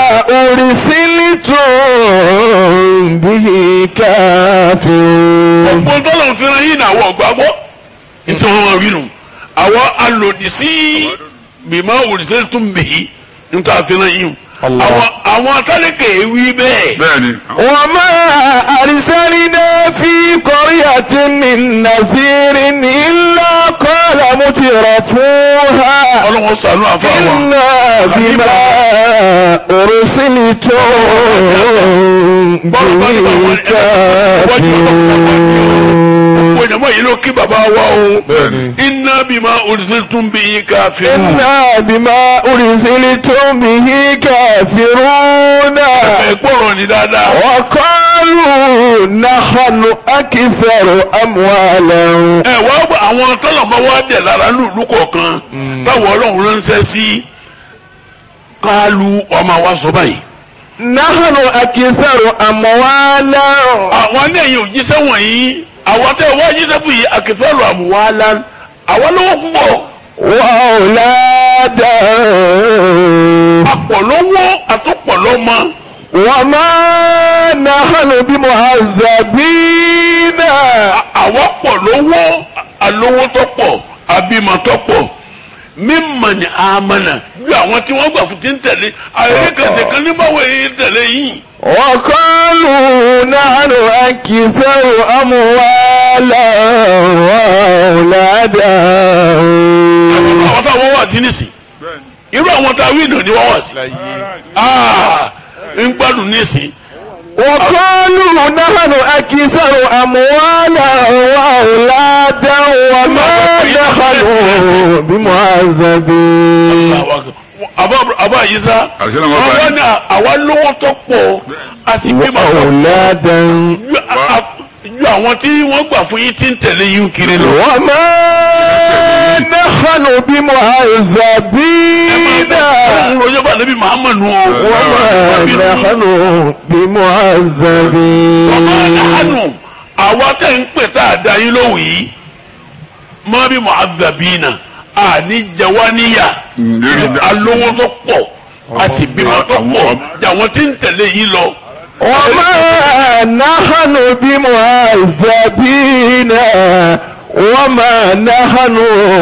S1: أرسلتم به كافرون
S2: ọ̀pọ̀ tọ́lọ̀ fẹ́ràn yìí náà wọ̀ gbàgbọ́. nítorí wọn máa wí nù. àwọn alòdì sí bímọ òrìṣẹ́ tún bì í nítorí fẹ́ràn yìí.
S1: Allah.
S2: àwọn àwọn atálẹ̀kẹ̀ wí bẹ́ẹ̀.
S3: bẹ́ẹ̀ ni
S1: وما أرسلنا في قرية من نذير إلا قال مترفوها
S2: ọlọ́wọ́ sànú àfàwà.
S1: إنا بما أرسلتم به كافرون
S2: gbogbo ìjàmbá yìí ló kí bàbá wa o.
S3: bẹ́ẹ̀ni
S2: iná bímọ òrìṣẹ́ tún bí i káfíìn.
S1: إنا بما أرسلتم به كافرون
S2: ẹ gbọ́rọ̀ ní dáadáa.
S1: وقالوا نحن أكثر أموالا
S2: ẹ wá gbọ́ àwọn tọ́lọ̀mọ́ wá dẹ̀ lára ní ìlú kọ̀ọ̀kan táwọn ọlọ́run ránṣẹ́ sí kálu ọmọ wa sọ báyìí.
S1: نحن أكثر أموالا
S2: àwọn ní ẹ̀yìn òjíṣẹ́ wọ̀nyí àwọn tẹ́ wá jíṣẹ́ fún yìí àkẹ́fẹ́rù àmúwálá àwọn lówó púpọ̀
S1: وأولادا
S2: àpọ̀ lówó àtúpọ̀ lọ́mọ.
S1: وما نحن بمعذبين
S2: àwọn pọ̀ lówó alówó tó pọ̀ abímọ tó pọ̀ mímọ̀ ní amánà ju àwọn tí wọ́n gbà fún ti ń tẹ̀lé àyẹ̀kẹsẹ̀ kan ní báwo yìí ń tẹ̀lé yìí.
S1: وقالوا نحن أكثر أموالا وأولادا
S2: àwọn táwọn wà sí nísìn irú àwọn tá a wí ìdùn ni wọ́n wà sí. Ah, ń gbádùn nísìn.
S1: وقالوا نحن أكثر أموالا وأولادا وما نحن بمعذبين
S2: àbá àyíṣá
S3: Àṣẹ náà wọ́n
S2: wọ́n
S3: bá
S2: wá
S3: yín.
S2: ní àwa lówó tó pọ̀ a sì bímọ tó pọ̀
S1: وأولادا
S2: ju a- a- ju àwọn tí wọ́n gbà fún yín tí ń tẹ̀lé yín kiri lọ.
S1: وما نحن بمعذبين
S2: ọlọ́run ló yẹ fún àlebi muhammad nù o.
S1: وما نحن بمعذبين
S2: ọmọ àánú àwa tẹ̀ ń pè tá a da yín lówù yìí má bí mu'adhabina àní jẹwáníyà
S3: Mm, lórí ìdá-
S2: alówó tó pọ̀ a sì bímọ tó pọ̀ jàwọn tí ń tẹ̀lé yín lọ.
S1: وما نحن بمعذبين وما نحن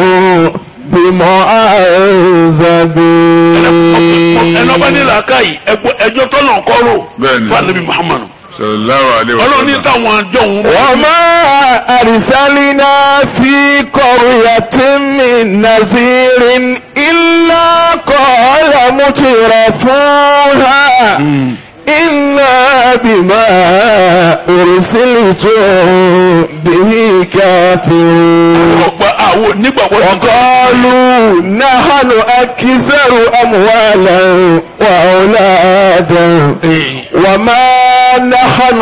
S1: بمعذبين
S2: ẹnì ọba ní làákàyè ẹgbọ́ ẹjọ́ tọ́lọ̀ kọ́rọ̀
S3: Bẹ́ẹ̀ni.
S2: fún àlebi muhammad
S3: sallallahu alaihi
S2: ọlọ́run ní
S3: wasallam
S2: táwọn àjọ òun.
S1: وما أرسلنا في قرية من نذير إلا قال مترفوها إنا بما أرسلتم به كافرون
S2: ọgbà àwọn onígbàgbọ́ ti kọ́.
S1: وقالوا نحن أكثر أموالا وأولادا وما نحن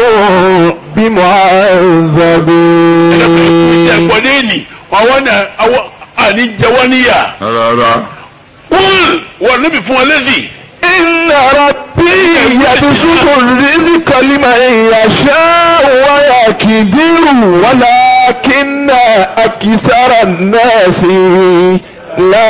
S1: بمعذبين
S2: ẹ̀gbọ́n ní ènì àwọn náà àwọn àní jẹwáníyà.
S3: rárá
S2: kúl wọ́n níbi fún ọ lẹ́sìn.
S1: إن ربي يبسط الرزق لمن يشاء ويقدر ولكن أكثر الناس لا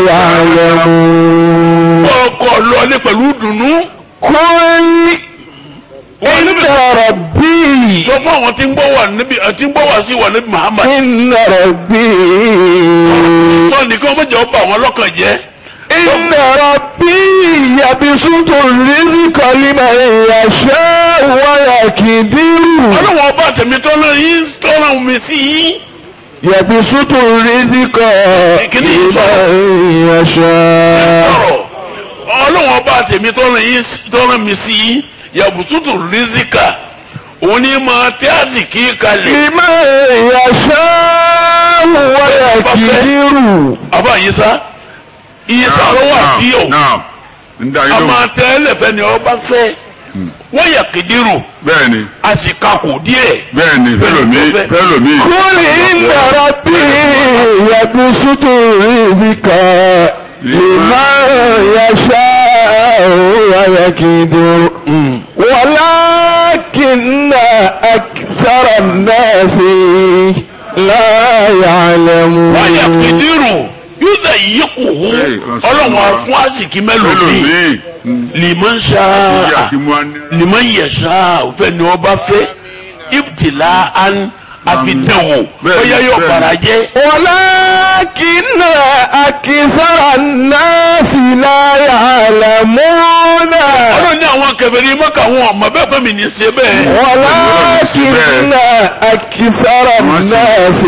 S1: يعلمون
S2: ọkọ̀ lọlé pẹ̀lú dùnú.
S1: قل إن ربي
S2: sọ fún àwọn tí ń gbọ́ wà níbi tí ń gbọ́ wà sí wà níbi Muhammad
S1: إن ربي
S2: sọ nìkan mọ̀jẹ̀ ọba àwọn ọlọ́kàn jẹ́
S1: إن ربي يبسط الرزق لمن يشاء ويقدر
S2: ọlọ́wọ́n ọba tèmi tó lọ yín tó ràn mí sí yín
S1: يبسط الرزق
S2: Kìíní
S1: لمن يشاء
S2: sọ̀rọ̀ ọlọ́wọ́n ọba tèmi tó ràn yín tó ràn mí sí yín yàbùsùtù rìzíkà òun ní máa tẹ́ àsìkí kalẹ̀
S1: لمن يشاء ويقدر
S2: àbá yín sá iye sàrọ̀ wà sí o
S3: náà ń dá
S2: a
S3: yín lóhùn
S2: máa tẹ́ ẹlẹ́fẹ́ ni ọba fẹ́ wọ́n yà kìdírù
S3: bẹ́ẹ̀ ni
S2: a sì kakò díẹ̀
S3: bẹ́ẹ̀ ni fẹ́lòmí
S2: fẹ́.
S3: fẹ́lòmí.
S1: قل إن ربي يبسط الرزق لمن يشاء ويقدر ولكن أكثر الناس لا يعلمون
S2: wọ́n yà kìdírù yóò dà yí kù hù
S3: Hey,
S2: ọlọ́wọ́n á fún àsìkí mélòó bíi
S3: fẹ́lòmí.
S2: liman
S3: ìyá
S2: ṣáà
S3: kí mú ani.
S2: liman yasha òfẹ ni ọba fẹ́ ibtila an afidanwo
S3: Bẹ́ẹ̀ni,
S2: bóyá yóò
S3: bẹ́ẹ̀ni.
S2: bara jẹ́
S1: ولكن أكثر الناس لا يعلمون
S2: ọlọ́run ní àwọn kèfèrí Mákà wọn ọmọ bẹ́ẹ̀ pẹ́ mi ní ṣe bẹ́ẹ̀
S1: ولكن أكثر الناس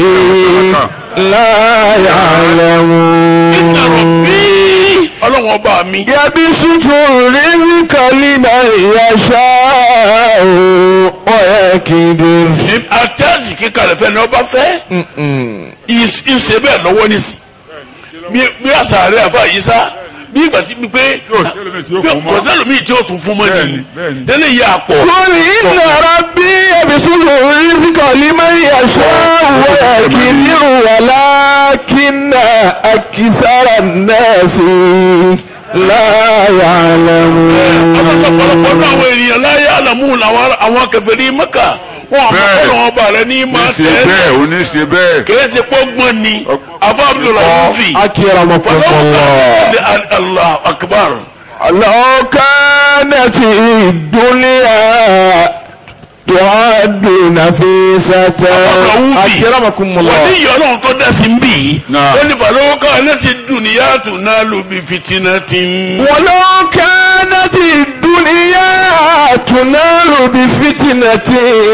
S1: لا يعلمون
S2: inna rabbi ọlọ́run ọba mi
S1: يبسط الرزق لمن يشاء ويقدر
S2: àtẹ́sì kíkalẹ̀ fẹ́ ni ọba fẹ́ ìṣe bẹ́ẹ̀ lọ́wọ́ nísì bí bí àṣà rẹ̀ àfa yìí sá bí ìgbà tí pé
S3: Yóò sẹ́lómi tí ó fún mọ́.
S2: kò sẹ́lómi tí ó tún fún mọ́
S3: Bẹ́ẹ̀ni,
S2: ni
S3: bẹ́ẹ̀ni.
S2: tẹ́lẹ̀ yìí àpọ̀
S1: قل إن ربي يبسط الرزق لمن يشاء ويقدر ولكن أكثر الناس لا يعلمون
S2: ọ̀pọ̀lọpọ̀ náà àwọn ènìyàn láyé àlàmú làwọn àwọn kèfèrí Mákà wọn àmọ́
S3: Bẹ́ẹ̀.
S2: ọlọ́run ọba rẹ ní
S3: ní
S2: máa
S3: ṣe
S2: tẹ́
S3: bẹ́ẹ̀ ò ní ṣe bẹ́ẹ̀.
S2: kìí ṣe pọ́gbọ́n ni afa abdullahi fi
S1: أكرمكم الله
S2: allah akbar
S1: لو كانت الدنيا تعد نفيسة أكرمكم
S2: wọ́n
S1: الله
S2: ní ìyá ọlọ́run tó dá sí ń bì í
S3: Náà.
S2: ó ní fàlọ́wọ́ká láti dùnìyà tó náà lù bí fìtínà ti ń.
S1: ولو كانت الدنيا تنال بفتنة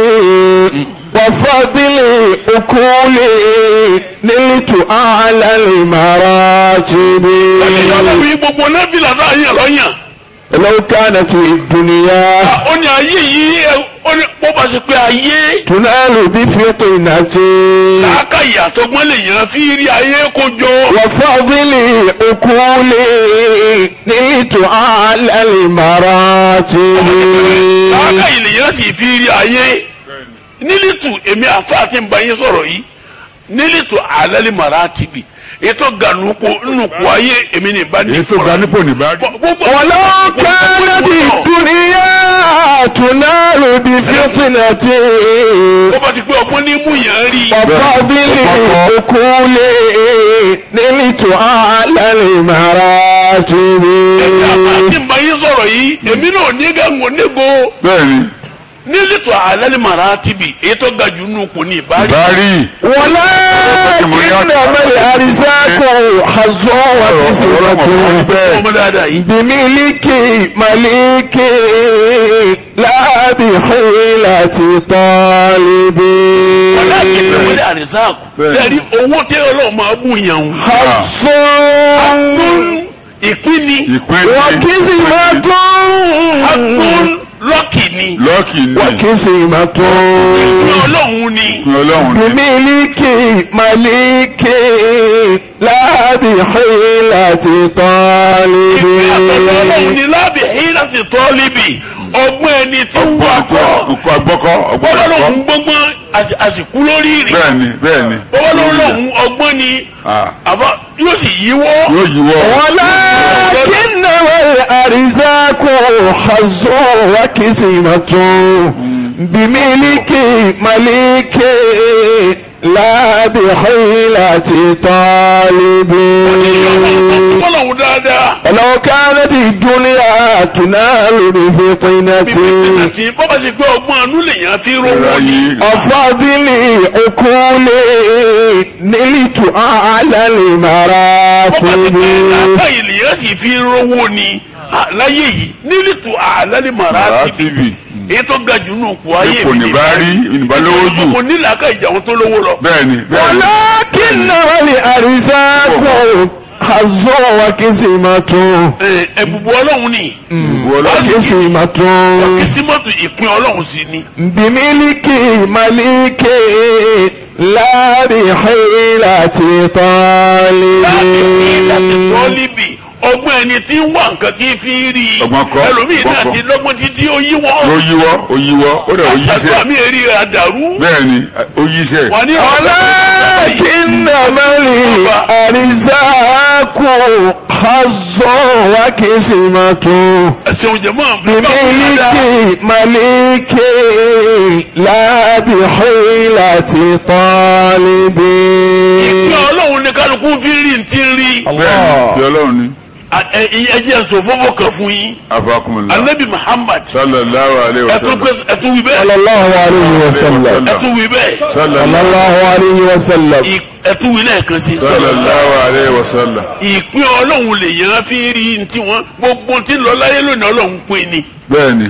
S1: وفضل أكول نلت أعلى المراتب
S2: ìyá ọlọ́run yìí gbogbo nẹ́fìlà náà yàn lọ́yàn.
S1: لو كانت الدنيا
S2: ó ní ayé yìí ẹ- ó ní bó bá ṣe pé ayé
S1: تنال بفتنة
S2: làákàyè àtọgbọ́n lè yàn fi rí ayé kó jọ.
S1: وفضل أكول نلت أعلى المراتب
S2: làákàyè lè yàn sì fi rí ayé. nílìtù èmi àfa àti nbàyẹn sọ̀rọ̀ yìí nílìtù alẹ́ mara tìbì ètò gànúkọ nùkọ ayé èmi ní ìbá ní
S3: èyí tó ga nípò nìbá.
S2: gbogbo
S1: ولو كانت الدنيا تنال بفتنة
S2: bó bá ti pé ọgbọ́n ní mú yàn rí
S1: وفضل أكول نلت أعلى المراتب
S2: àti nbàyẹn sọ̀rọ̀ yìí èmi náà ní gàngó níbo
S3: bẹ́ẹ̀ni
S2: nílìtù alẹ́ mara tìbì ètò gàjú nùkọ ní ìbá rí.
S3: bari
S1: ولكنما الأرزاق حظ وكسرة
S2: ọmọ dáadáa yìí.
S1: بملك ملك لا بحيلة طالب
S2: ọlọ́ọ̀kì pẹ̀lú àrísàkù sẹ́ẹ̀rí owó tẹ́ ọlọ́ọ̀ máa bù yàn ń.
S1: حظ
S2: tún ìpín ni
S3: ìpín ní
S1: وكسمة
S2: tún lọ́ọ̀kì ni
S3: lọ́ọ̀kì ní
S1: وكسمة
S2: ìpín ọlọ́run ni.
S3: ọlọ́run ní
S1: بملك ملك لا بحيلة طالب
S2: ìpín àtọ̀dọ̀ ọlọ́run ni lábì hí láti tọ́ líbì ọgbọ́n ẹni tí ń wá kọ́
S3: ọkọ̀ àgbọ́kọ́ ọgbọ́n
S2: bọ́lá
S3: ẹ̀kọ́
S2: lòun gbọ́ngbọ́n àsì- àsìkú lórí rẹ̀
S3: bẹ́ẹ̀ni bẹ́ẹ̀ni
S2: bọ́lá lòun ọgbọ́n ni
S3: Ah,
S2: àfa yóò sì yíwọ́.
S3: yóò yíwọ́
S1: ولكنما الأرزاق حظ وكسمة بملك ملك لا بحيلة طالب
S2: fọlọ́hún dáadáa.
S1: ولو كانت الدنيا تنال بفطنة
S2: tí bọ́bá ṣe pé ọgbọ́n anú lèèyàn fi rówó ni.
S3: ayé
S1: أفضل عقول نلت أعلى
S2: bọ́bá ṣe
S1: المراتب
S2: pé làákàyè lèèyàn sì fi rówó ni. Ah, láyé yìí nílìtú àlálẹ́ màrá
S3: màrá
S2: tìbí
S3: tv
S2: èyí tó ga jù nù kú ayé
S3: ipò ní bá rí ìnìbá lówó jù
S2: mo ní làákàyè jà wọn tó lówó lọ.
S3: bẹ́ẹ̀ni bẹ́ẹ̀ni
S1: ولكن الأرزاق حظ وكسمة
S2: Ẹ, ẹ̀bùbù ọlọ́run ni
S3: ìbò ọlọ́run
S1: وكسمة
S2: kìsímọ́tò ìpín ọlọ́run sí ni.
S1: بملك مليك لا بحيلة طالب
S2: láti fi láti tọ́ líbì ọgbọ́n ẹni tí ń wà nǹkan kí fi rí i
S3: Ọgbọ́n kọ́,
S2: ẹlòmíì
S3: ọgbọ́n
S2: náà
S3: kọ́.
S2: ti lọ́gbọ́n títí ó yí
S3: ló
S2: wọ́n
S3: yíwọ́ ó yíwọ́ ó dẹ̀ ó
S2: àṣàdúrà
S3: yíṣẹ́
S2: mi èrè àdàrú
S3: bẹ́ẹ̀ni ó yíṣẹ́
S2: wà ní
S1: ولكن الأرزاق حظ وكسمة
S2: ẹ̀sìn òjẹ̀mọ́
S1: بملك مليك لا بحيلة طالب
S2: ìpín ọlọ́run ní kálukú fi rí ní ti rí
S3: bẹ́ẹ̀ni ti ọlọ́run ni
S2: ẹjẹ sọ fọfọ kan fún yín
S3: afakumula
S2: anabi muhammad
S3: sallallahu alayhi wa
S2: ẹtún
S3: sallam
S2: pé ẹtún wí bẹ́ẹ̀
S1: صلى الله عليه وسلم
S2: ẹtún wí bẹ́ẹ̀
S1: صلى
S3: sallallahu
S1: الله عليه وسلم
S2: ì- ẹtún wí lẹ́ẹ̀kan sí
S3: sallallahu alayhi wa sallam
S2: ìpín ọlọ́run lè yẹn fi rí ní tiwọn gbogbo tí ń lọ láyé lónìí ọlọ́run pín ni.
S3: bẹ́ẹ̀ni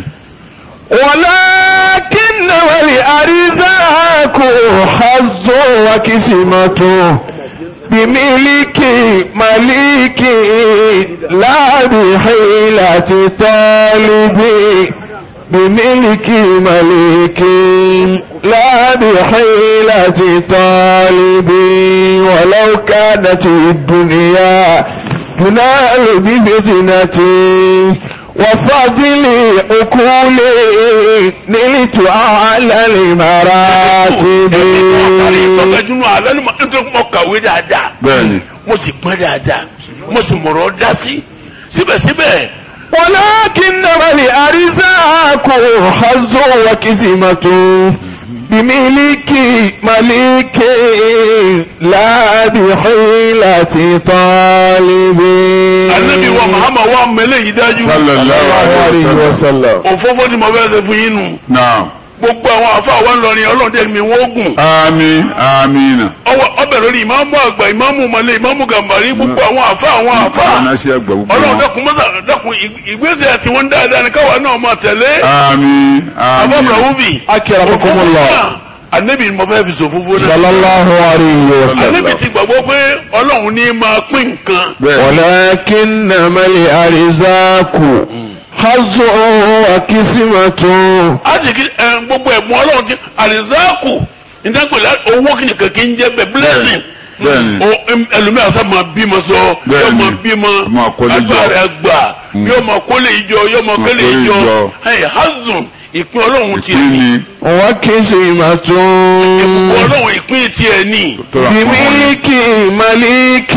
S1: ولكن والأرزاق حظ وكسمة بملك مليك لا بحيلة طالب بملك مليك لا بحيلة طالب ولو كانت الدنيا تنال بفتنة وفضل عقول نلت على المراتب
S2: ìtọ́jú alẹ́ ni mo nítorí mo kàwé dáadáa
S3: bẹ́ẹ̀ni
S2: mo sì pẹ́ dáadáa mo sì mọ̀rọ̀ dá sí síbẹ̀síbẹ̀
S1: ولكن الأرزاق حظ وكسمة بملك ملك لا بحيلة طالب
S2: anabi wa muhammad wa mẹlẹ yìí dájú
S3: sallallahu alayhi wa sallam
S1: وسلم
S2: òfófó ni mo fẹ́ ṣe fún yín nù
S3: naam
S2: gbogbo àwọn afa wa ńlọrin ọlọ́dẹ mi wọ́n gùn
S3: àmín àmín
S2: ọwọ́ ọbẹ̀ lórí ìmáàmù àgbà ìmáàmù malẹ̀ ìmáàmù gàmbàrí gbogbo àwọn afa àwọn afa
S3: anasi agba gbogbo
S2: ọlọ́run
S3: wọn
S2: dẹ́kun mọ́sá dẹ́kun ìgbésẹ̀ tí wọ́n ń dáadáa ni káwa náà máa tẹ̀lé
S3: àmín
S2: afa
S3: àmín
S2: brahuvi
S1: أكرمكم الله
S2: anabi ni mo fẹ́ fi sòfófó náà
S1: صلى الله عليه
S2: anabi
S1: وسلم
S2: ti gbàgbọ́ pé ọlọ́run ní máa pín nǹkan
S3: bẹ́ẹ̀
S1: ولكنما الأرزاق حظ وكسمة
S2: a sì kí ẹ gbogbo ẹ̀bùn ọlọ́run ti àrísáàkù nígbàgbọ́lá owó kìnìkan kì í jẹ́ bẹ́ẹ̀ blessing
S3: bẹ́ẹ̀ni
S2: o em- ẹlòmíà sá máa bímọ sọ yóò
S3: Bẹ́ẹ̀ni.
S2: máa bímọ
S3: Máa kólé jọ.
S2: agbára gbà yóò máa kólé ìjọ yóò máa kólé
S3: kólé
S2: ìjọ
S3: ìjọ.
S2: ẹ hazùn ìpín ọlọ́run ti
S3: ìpín
S2: ní
S3: ni
S1: وكسمة
S2: ìpín ọlọ́run ìpín tiẹ̀ ní
S3: tó ra fún wọn
S1: بملك ملك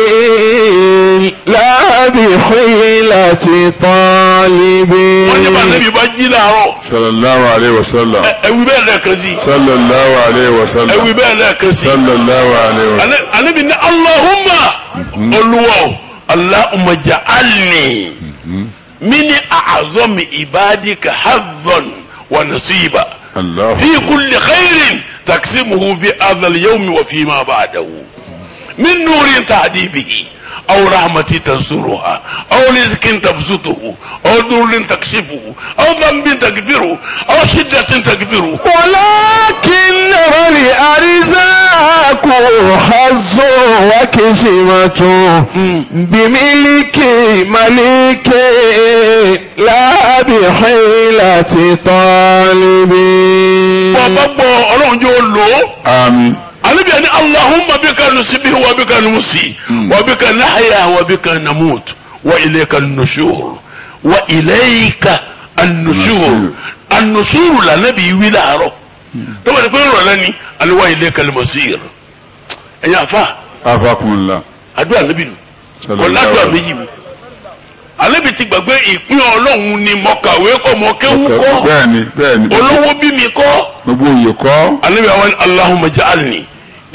S1: لا بحيلة طالب
S2: wọ́n ní bá nẹ́bí bá jí láàárọ̀
S3: sallallahu alayhi wa sallam
S2: ẹ- ẹ̀wí bẹ́ẹ̀ lẹ́ẹ̀kan sí
S3: sallallahu alayhi wa sallam
S2: ẹ̀wí bẹ́ẹ̀ lẹ́ẹ̀kan sí
S3: sallallahu alayhi wa sallam
S2: Ane- anabi ní Allahumma olúwa o Allahumma ja'alni mini a'azami ibadika hadhan wa nasiba.
S3: allah
S2: في كل خير تقسمه في هذا اليوم وفيما بعده من نور تهدي به أو رحمة تنصرها أو رزق تبسطه أو نور تكشفه أو ذنب تغفره أو شدة تغفره
S1: ولكن الأرزاق حظ وكسمة بملك ملك لا بحيلة طالب
S2: bàbá gbọ́ ọlọ́run jẹ́ olò
S3: àmín
S2: alebi ani allahumma bika nusibi wa bika nusi wa bika nahya wa bika namut wa ilayka nushur wa ilayka an-nushur
S3: Nushur.
S2: an-nushur la nabi wí láàárọ̀ tọ́wọ́ ni pé ń rọ̀lẹ́ ni ali wa ilayka al-masir ẹ̀yin afa
S3: afakunla
S2: àdúrà nabi nù
S3: Sallallahu
S2: wọ́n ládùúgbà
S3: alaihi.
S2: méjì mi alebi ti gbàgbé ìpín ọlọ́run ni mọ̀kàwé kọ́ mọ̀kéwú kọ́
S3: bẹ́ẹ̀ni bẹ́ẹ̀ni
S2: olówó bí mi kọ́
S3: gbogbo òye kọ́
S2: alebi àwọn allahumma ja'alni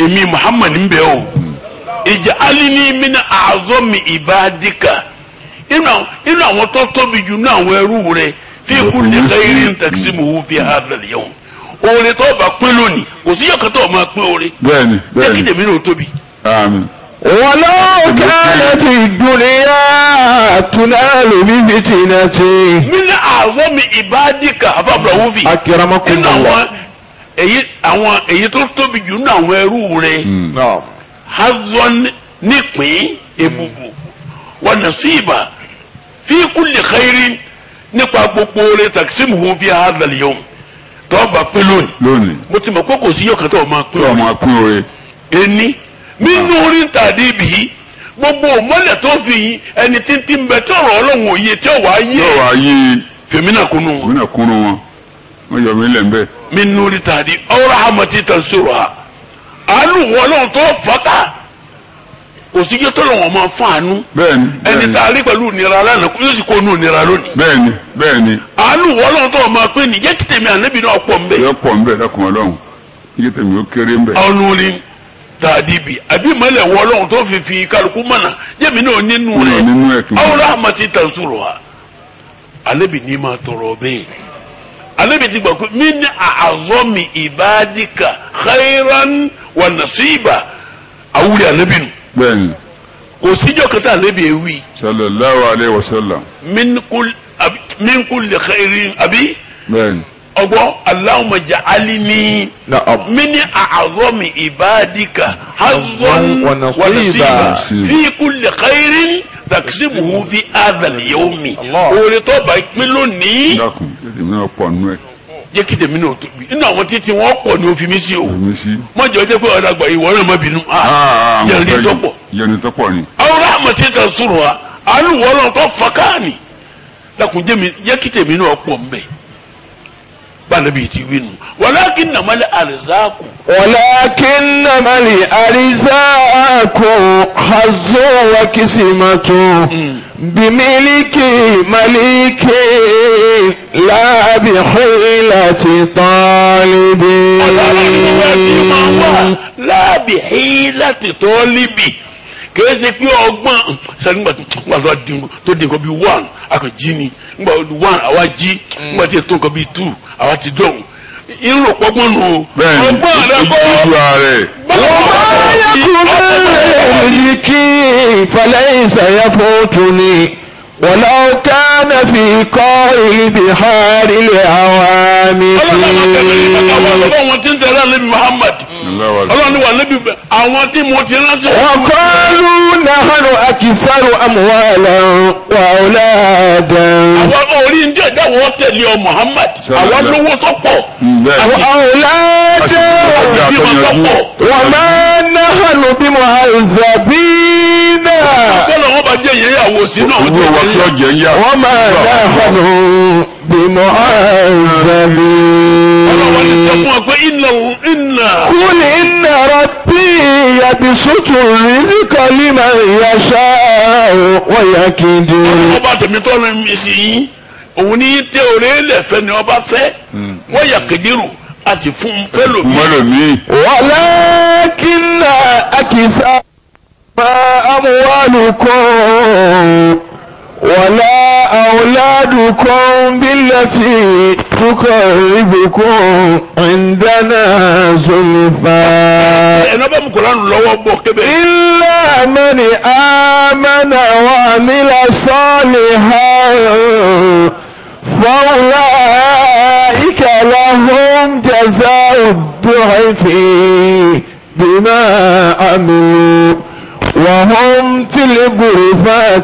S2: èmi muhammad ń bẹ o ìjà alini mina àzọmi ìbádìkà inú àwọn inú àwọn tó tóbi jù ní àwọn ẹrú rẹ fi kú ní kẹrin taqsimuhu fi hadha al-yawm oore tó bá pín lónìí kò sí yọkàn tó máa pín oore
S3: bẹ́ẹ̀ni
S2: jẹ́ kí
S3: bẹ́ẹ̀ni
S2: tèmi náà tóbi.
S3: àmín
S1: ولو كانت الدنيا تنال بفتنة
S2: mina àzọmi ìbádìkà afábùrà wúfì
S1: أكرمكم
S2: inú
S1: الله
S2: àwọn èyí àwọn èyí tó tóbi jù ní àwọn ẹrú rẹ.
S1: نعم
S2: hazon nípìn ebubu wa nasiba fi kulli khairin nípa gbogbo rẹ taksimuhu fi hadha al-yawm tọ́ba pé lónìí
S3: lónìí
S2: mo ti mọ̀ pé kò sí yọ̀kan tó o máa pé
S3: tí
S2: o
S3: ọmọ akún oore
S2: ẹni nínú orí tàdé bì í gbogbo mọ́lẹ̀ tó fi yín ẹni títí ń bẹ tí ọ̀rọ̀ ọlọ́run òye tí ọ̀wá yé
S3: yóò wá yí
S2: fèmínà kunu wọn
S3: òun náà kúnnú wọn wọn yọ mí lẹ̀ ń bẹ́ẹ̀.
S2: nínú orí tàdé ọ̀rọ̀ àmọ̀tí tẹ̀síwò ha àánú wọn ọlọ́run tó fọ́ta kò sí kí tó lọ́wọ́ máa fún àánú
S3: bẹ́ẹ̀ni
S2: ẹni
S3: bẹ́ẹ̀ni
S2: tá a rí pẹ̀lú ìnira lánàá kó yóò sì kó nù ìnira lónìí.
S3: bẹ́ẹ̀ni bẹ́ẹ̀ni
S2: àánú wọlọ́n tó o máa pé ní jẹ́ kí tèmi ànábì náà pọ̀ ń bẹ̀.
S3: yọ pọ̀ ń bẹ̀ dákun ọlọ́run iye tèmi ó kéré ń bẹ̀.
S2: ọ̀nù rí tàdíbi àbí ìmọ̀lẹ̀ wọlọ́n tó fi fi kálukú mọ̀nà jẹ́mi náà nínú
S3: Nínú-
S2: rẹ̀
S3: nínú ẹ̀ kí n mọ̀.
S2: awúrọ̀ àmàtí tàǹsùrù wa ànábì ní máa tọrọ bẹ́ẹ̀ ànábì ti gbà pé mí ní àzọ́mi ìbádìkà khairan wà nàṣíbà àwúrẹ̀ ànábì nù
S3: bẹ́ẹ̀ni
S2: kò síjọ́ kẹta ànábì ewì
S3: sallallahu alayhi wa sallam
S2: min kul- abi- min kulli khairin àbí.
S3: bẹ́ẹ̀ni
S2: ọgbọ Allahumma ja'alni
S1: نعم
S2: min a'zami ibadika hazzan
S1: wa
S2: wa
S1: nasiba.
S2: nasiba fi kulli khairin taksibuhu fi hadha al-yawmi
S1: Allah.
S2: oore tó bá pín lónìí
S3: dákun iye tèmi náà pọ̀ nínú ẹ̀
S2: jẹ́ kí tèmi náà tóbi inú àwọn títí wọn pọ̀ ní òfin mi sí o
S3: èmi sí.
S2: mọ̀jọ́ jẹ́ pé ọ̀dà gbà ìwọ náà má bínú
S3: Ah,
S2: jẹ́
S3: mo
S2: ní
S3: fẹ́
S2: tó
S3: yìí.
S2: pọ̀
S3: yẹni tó pọ̀ ni.
S2: àwọn rahmati tansuruha àánú wọlọ́n tó fọ́káàní lakùn jẹ́ kí tèmi náà pọ̀ ń bẹ̀ bá a nàbí ti wí nù walakinnamal arzaku.
S1: ولكنما الأرزاق حظ وكسمة بملك ملك لا بحيلة طالب
S2: láàbì hí láti tó líbì kìí ṣe pé ọgbọ́n sẹ́nìgbà tó di tó di nǹkan bíi one akọ̀jí ni nígbà one àwa jí nígbà tí ètò nǹkan bíi two àwa ti dọ̀hún irú ọ̀pọ̀gbọ́n nù o
S3: bẹ́ẹ̀ni
S2: ọgbọ́n rẹ kọ́
S3: ojú ààrẹ
S1: وما يكن الملك فليس يفوتني ولو كان في قاع البحار العوامق
S2: ọlọ́run wọn ti ń tẹ̀lé alẹ́ muhammad ọlọ́run wà lẹ́bi àwọn tí mo ti ránṣẹ́.
S1: وقالوا نحن أكثر أموالا وأولادا
S2: àwọn orí ń jẹ́ ìdáwọ́ tẹ̀lé ọ muhammad àwọn lówó tó pọ̀
S3: bẹ́ẹ̀ni
S1: وأولادا
S2: bímọ tó pọ̀.
S1: وما نحن بمعذبين
S2: kọ́lọ̀ wọn bá jẹ́ ìyẹ́yàwó sínú àwọn
S3: owó wa tí
S2: tó
S3: ọjà ń yá.
S1: وما نحن بمعذبين
S2: ọlọ́wọ́ ní sọ fún ọ pé iná iná
S1: قل إن ربي يبسط الرزق لمن يشاء ويقدر
S2: ọba tèmi tó rìn mí sí yín òun ní tẹ òré lẹ́fẹ́ ni ọba fẹ́ wọ́n yà kédìrú a sì fún un fẹ́ lòmí.
S3: mọ́lòmí
S1: ولكن أكثر ما أموالكم ولا أولادكم بالتي تقربكم عندنا زلفى
S2: ẹ̀nà bá mu Kùránì lọ́wọ́ bọ̀ kébé.
S1: إلا من آمن وعمل صالحا فأولئك لهم جزاء الضعف بما عملوا وهم في الغرفات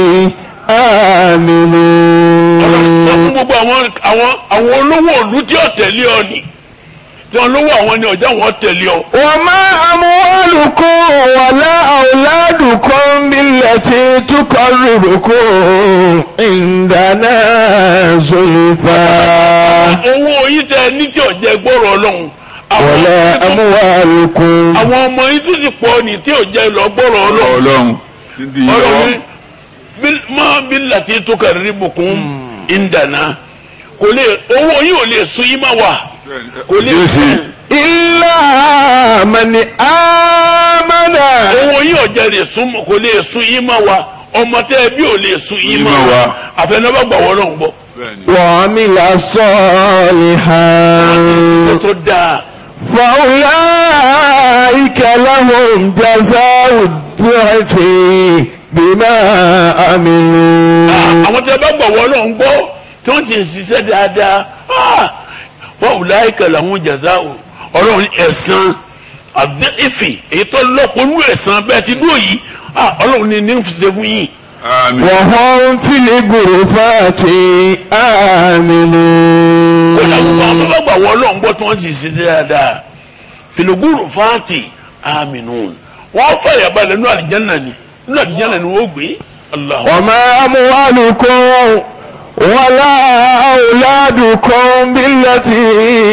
S2: ọlọ́run sọ fún
S1: آمنون
S2: gbogbo àwọn àwọn àwọn olówó òlu tí ó tẹ̀lé ọ ni tí wọn lówó àwọn ni ọjà wọn tẹ̀lé ọ.
S1: وما أموالكم ولا أولادكم بالتي تقربكم عندنا زلفى
S2: owó yìí tẹ ní tí ọjà gbọ́rọ̀ ọlọ́run. àwọn
S1: ولا أموالكم
S2: àwọn ọmọ yìí tún ti pọ̀ ní tí ọjà lọ gbọ́rọ̀ ọlọ́run.
S3: ọlọ́run dídí yìí
S2: ọlọ́run
S3: lọ́wọ́.
S2: bí- máa bí láti tó kàrí bùkún ìdáná kò lè owó yìí ò lè sun yín má wà kò lè
S3: Jésù.
S1: إلا من آمن
S2: owó yìí ọ̀jẹ̀ lè sún kò lè sún yín mọ́ wa ọmọ tẹ́ ẹ bí ò lè sún yín mọ́ wa àfẹnubá gbà wọ́n náà ń gbọ́.
S3: bẹ́ẹ̀ni.
S1: وعمل صالحا
S2: ṣiṣẹ́ tó dáa
S1: فأولئك لهم جزاء الضعف بما عملوا
S2: àwọn tẹ́ bá gbà wọ́n náà ń gbọ́ tí wọ́n ti ń ṣiṣẹ́ dáadáa ah, wọ́n ò láyé kẹlẹ̀ àwọn jàzá o ọlọ́run ní ẹ̀san àdé ìfì èyí tó lọ́pọ̀ nú ẹ̀san bẹ́ẹ̀ ti dúró yìí ah, ọlọ́run ní ní ń fi ṣe fún yín.
S3: àmín.
S1: وهم في الغرفات آمنون
S2: kódà gbogbo àwọn tó bá gbà wọ́n náà ń gbọ́ tí wọ́n ti ṣe dáadáa filoguru fati aminun wọ́n fàyà balẹ̀ nínú àlìjáná ni nínú àlìjáná ni wọ́n gbé allah
S1: وما أموالكم ولا أولادكم بالتي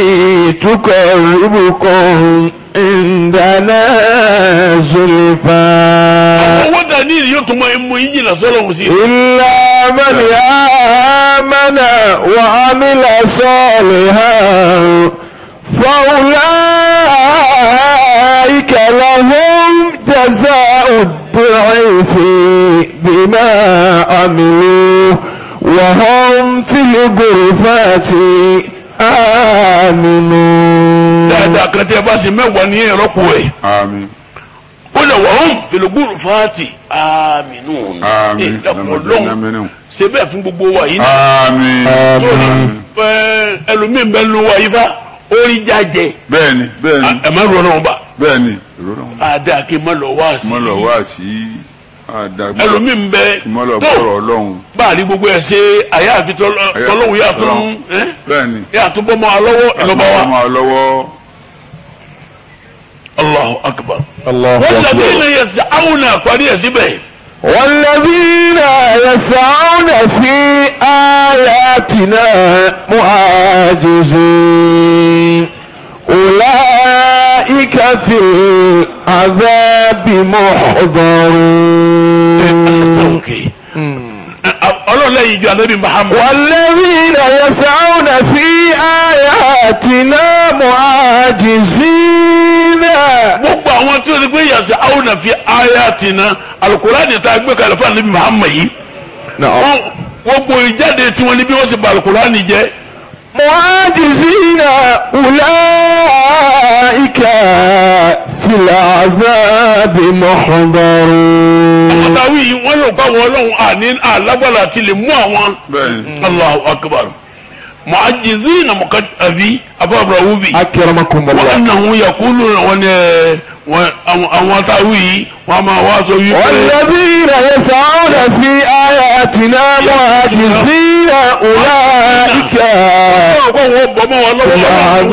S1: تقربكم عندنا زلفى
S2: owó dání yóò tún mọ emu yín jìnnà sọ́lọ́hún sí i.
S1: إلا من آمن وعمل صالحا فأولئك لهم جزاء الضعف بما عملوا وهم في الغرفات آمنون
S2: dáadáa kan tẹ́ ẹ bá ṣe mẹ́wàá ní ẹ̀rọ kù ẹ̀
S3: àmín.
S2: ó lè wọ́n hàn filoguru fati aminun
S3: àmín.
S2: ẹ̀ lọ́kùnrin lọ́hùn
S3: àmín.
S2: ṣe bẹ́ẹ̀ fún gbogbo wa yìí ní
S3: àmín.
S2: sórí ẹlòmíín bẹ́ẹ̀ lu wa yìí fa orí jájẹ
S3: bẹ́ẹ̀ni bẹ́ẹ̀ni
S2: ẹ má rọ náà bá
S3: bẹ́ẹ̀ni. ìrora wọn.
S2: àdá kí n má lọ wá sí
S3: mo lọ
S2: i
S3: wá sí àdàgbà.
S2: ẹlòmíín bẹ
S3: mo lọ
S2: tó
S3: gbọ́rọ̀ ọlọ́run.
S2: bá a rí gbogbo ẹ̀ ṣe àyà àfi tọ́lọ́hùn yà tó ń
S3: bẹ́ẹ̀ni.
S2: yà tó bọ́ mọ́ a lọ́wọ́ ìlọ́ba wa
S3: ọmọ lọ́wọ́.
S2: Allahu akbar
S1: الله
S2: wọ́n
S1: أكبر
S2: làbí ilẹ̀ yẹn sẹ́ àwọn náà parí ẹ̀ síbẹ̀
S1: والذين يسعون في آياتنا معاجزين أولئك في العذاب محضرون
S2: sọ́ọ̀kì ọlọ́lẹ́yìn ju anabi Muhammad
S1: والذين يسعون في آياتنا معاجزين
S2: gbogbo àwọn tí o ti gbé yàtọ̀ àwọn náà fi ayatina alukurani tá a gbé kalẹ̀ fún anabi Muhammad yìí
S1: نعم
S2: wọ́n gbogbo ìjáde tí wọ́n ní bí wọ́n sì ba alukurani jẹ́
S1: معاجزين أولئك في العذاب محضرون
S2: àtàwí yìí wọ́n lò pa wọn lọ́hùn àní alágbára àti lè mú àwọn
S3: bẹ́ẹ̀ni.
S2: Allahu akbar mu'ajizina mukadafi afọwọ́bọ̀rọ̀ wúvi
S1: أكرمكم
S2: wọ́n
S1: الله
S2: nàhún yakulu wọn ni ẹ wọn àwọn àwọn àtàwí yìí wọ́n máa wá sọ wípé
S1: والذين يسعون في آياتنا معاجزين أولئك
S2: ọ̀pọ̀ wọn bọ̀ mọ́ wọn
S1: في
S2: lọ́wọ́
S1: العذاب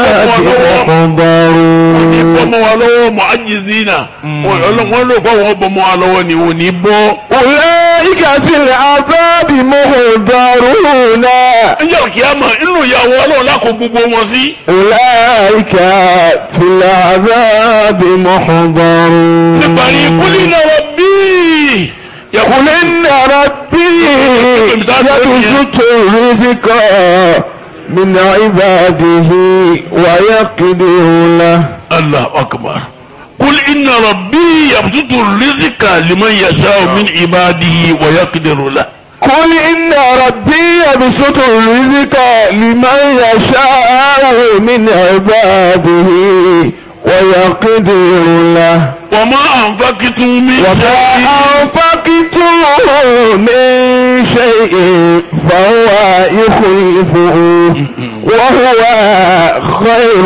S1: محضرون
S2: bọ́mọ wa lọ́wọ́ mu'ajizina wọ́n lò fún àwọn bọ́mọ wa lọ́wọ́ ni wọ́n ní bọ́.
S1: أولئك في العذاب محضرون
S2: ẹjọ́ kìámà inú ìyàwó ọlọ́run lákò gbogbo wọn sí.
S1: أولئك في العذاب محضرون
S2: níparí kúlí náà bí.
S1: قل إن ربي يبسط الرزق من عباده ويقدر له
S2: allah akbar kúlí iná rabbi yabsutu rizika liman yasha'u min ibadihi wa yaqdiru lahu.
S1: قل إن ربي يبسط الرزق لمن يشاء من عباده ويقدر له
S2: wa ma anfaqtum min
S1: وما
S2: shay'in
S1: أنفقتم من شيء فهو يخلفه وهو خير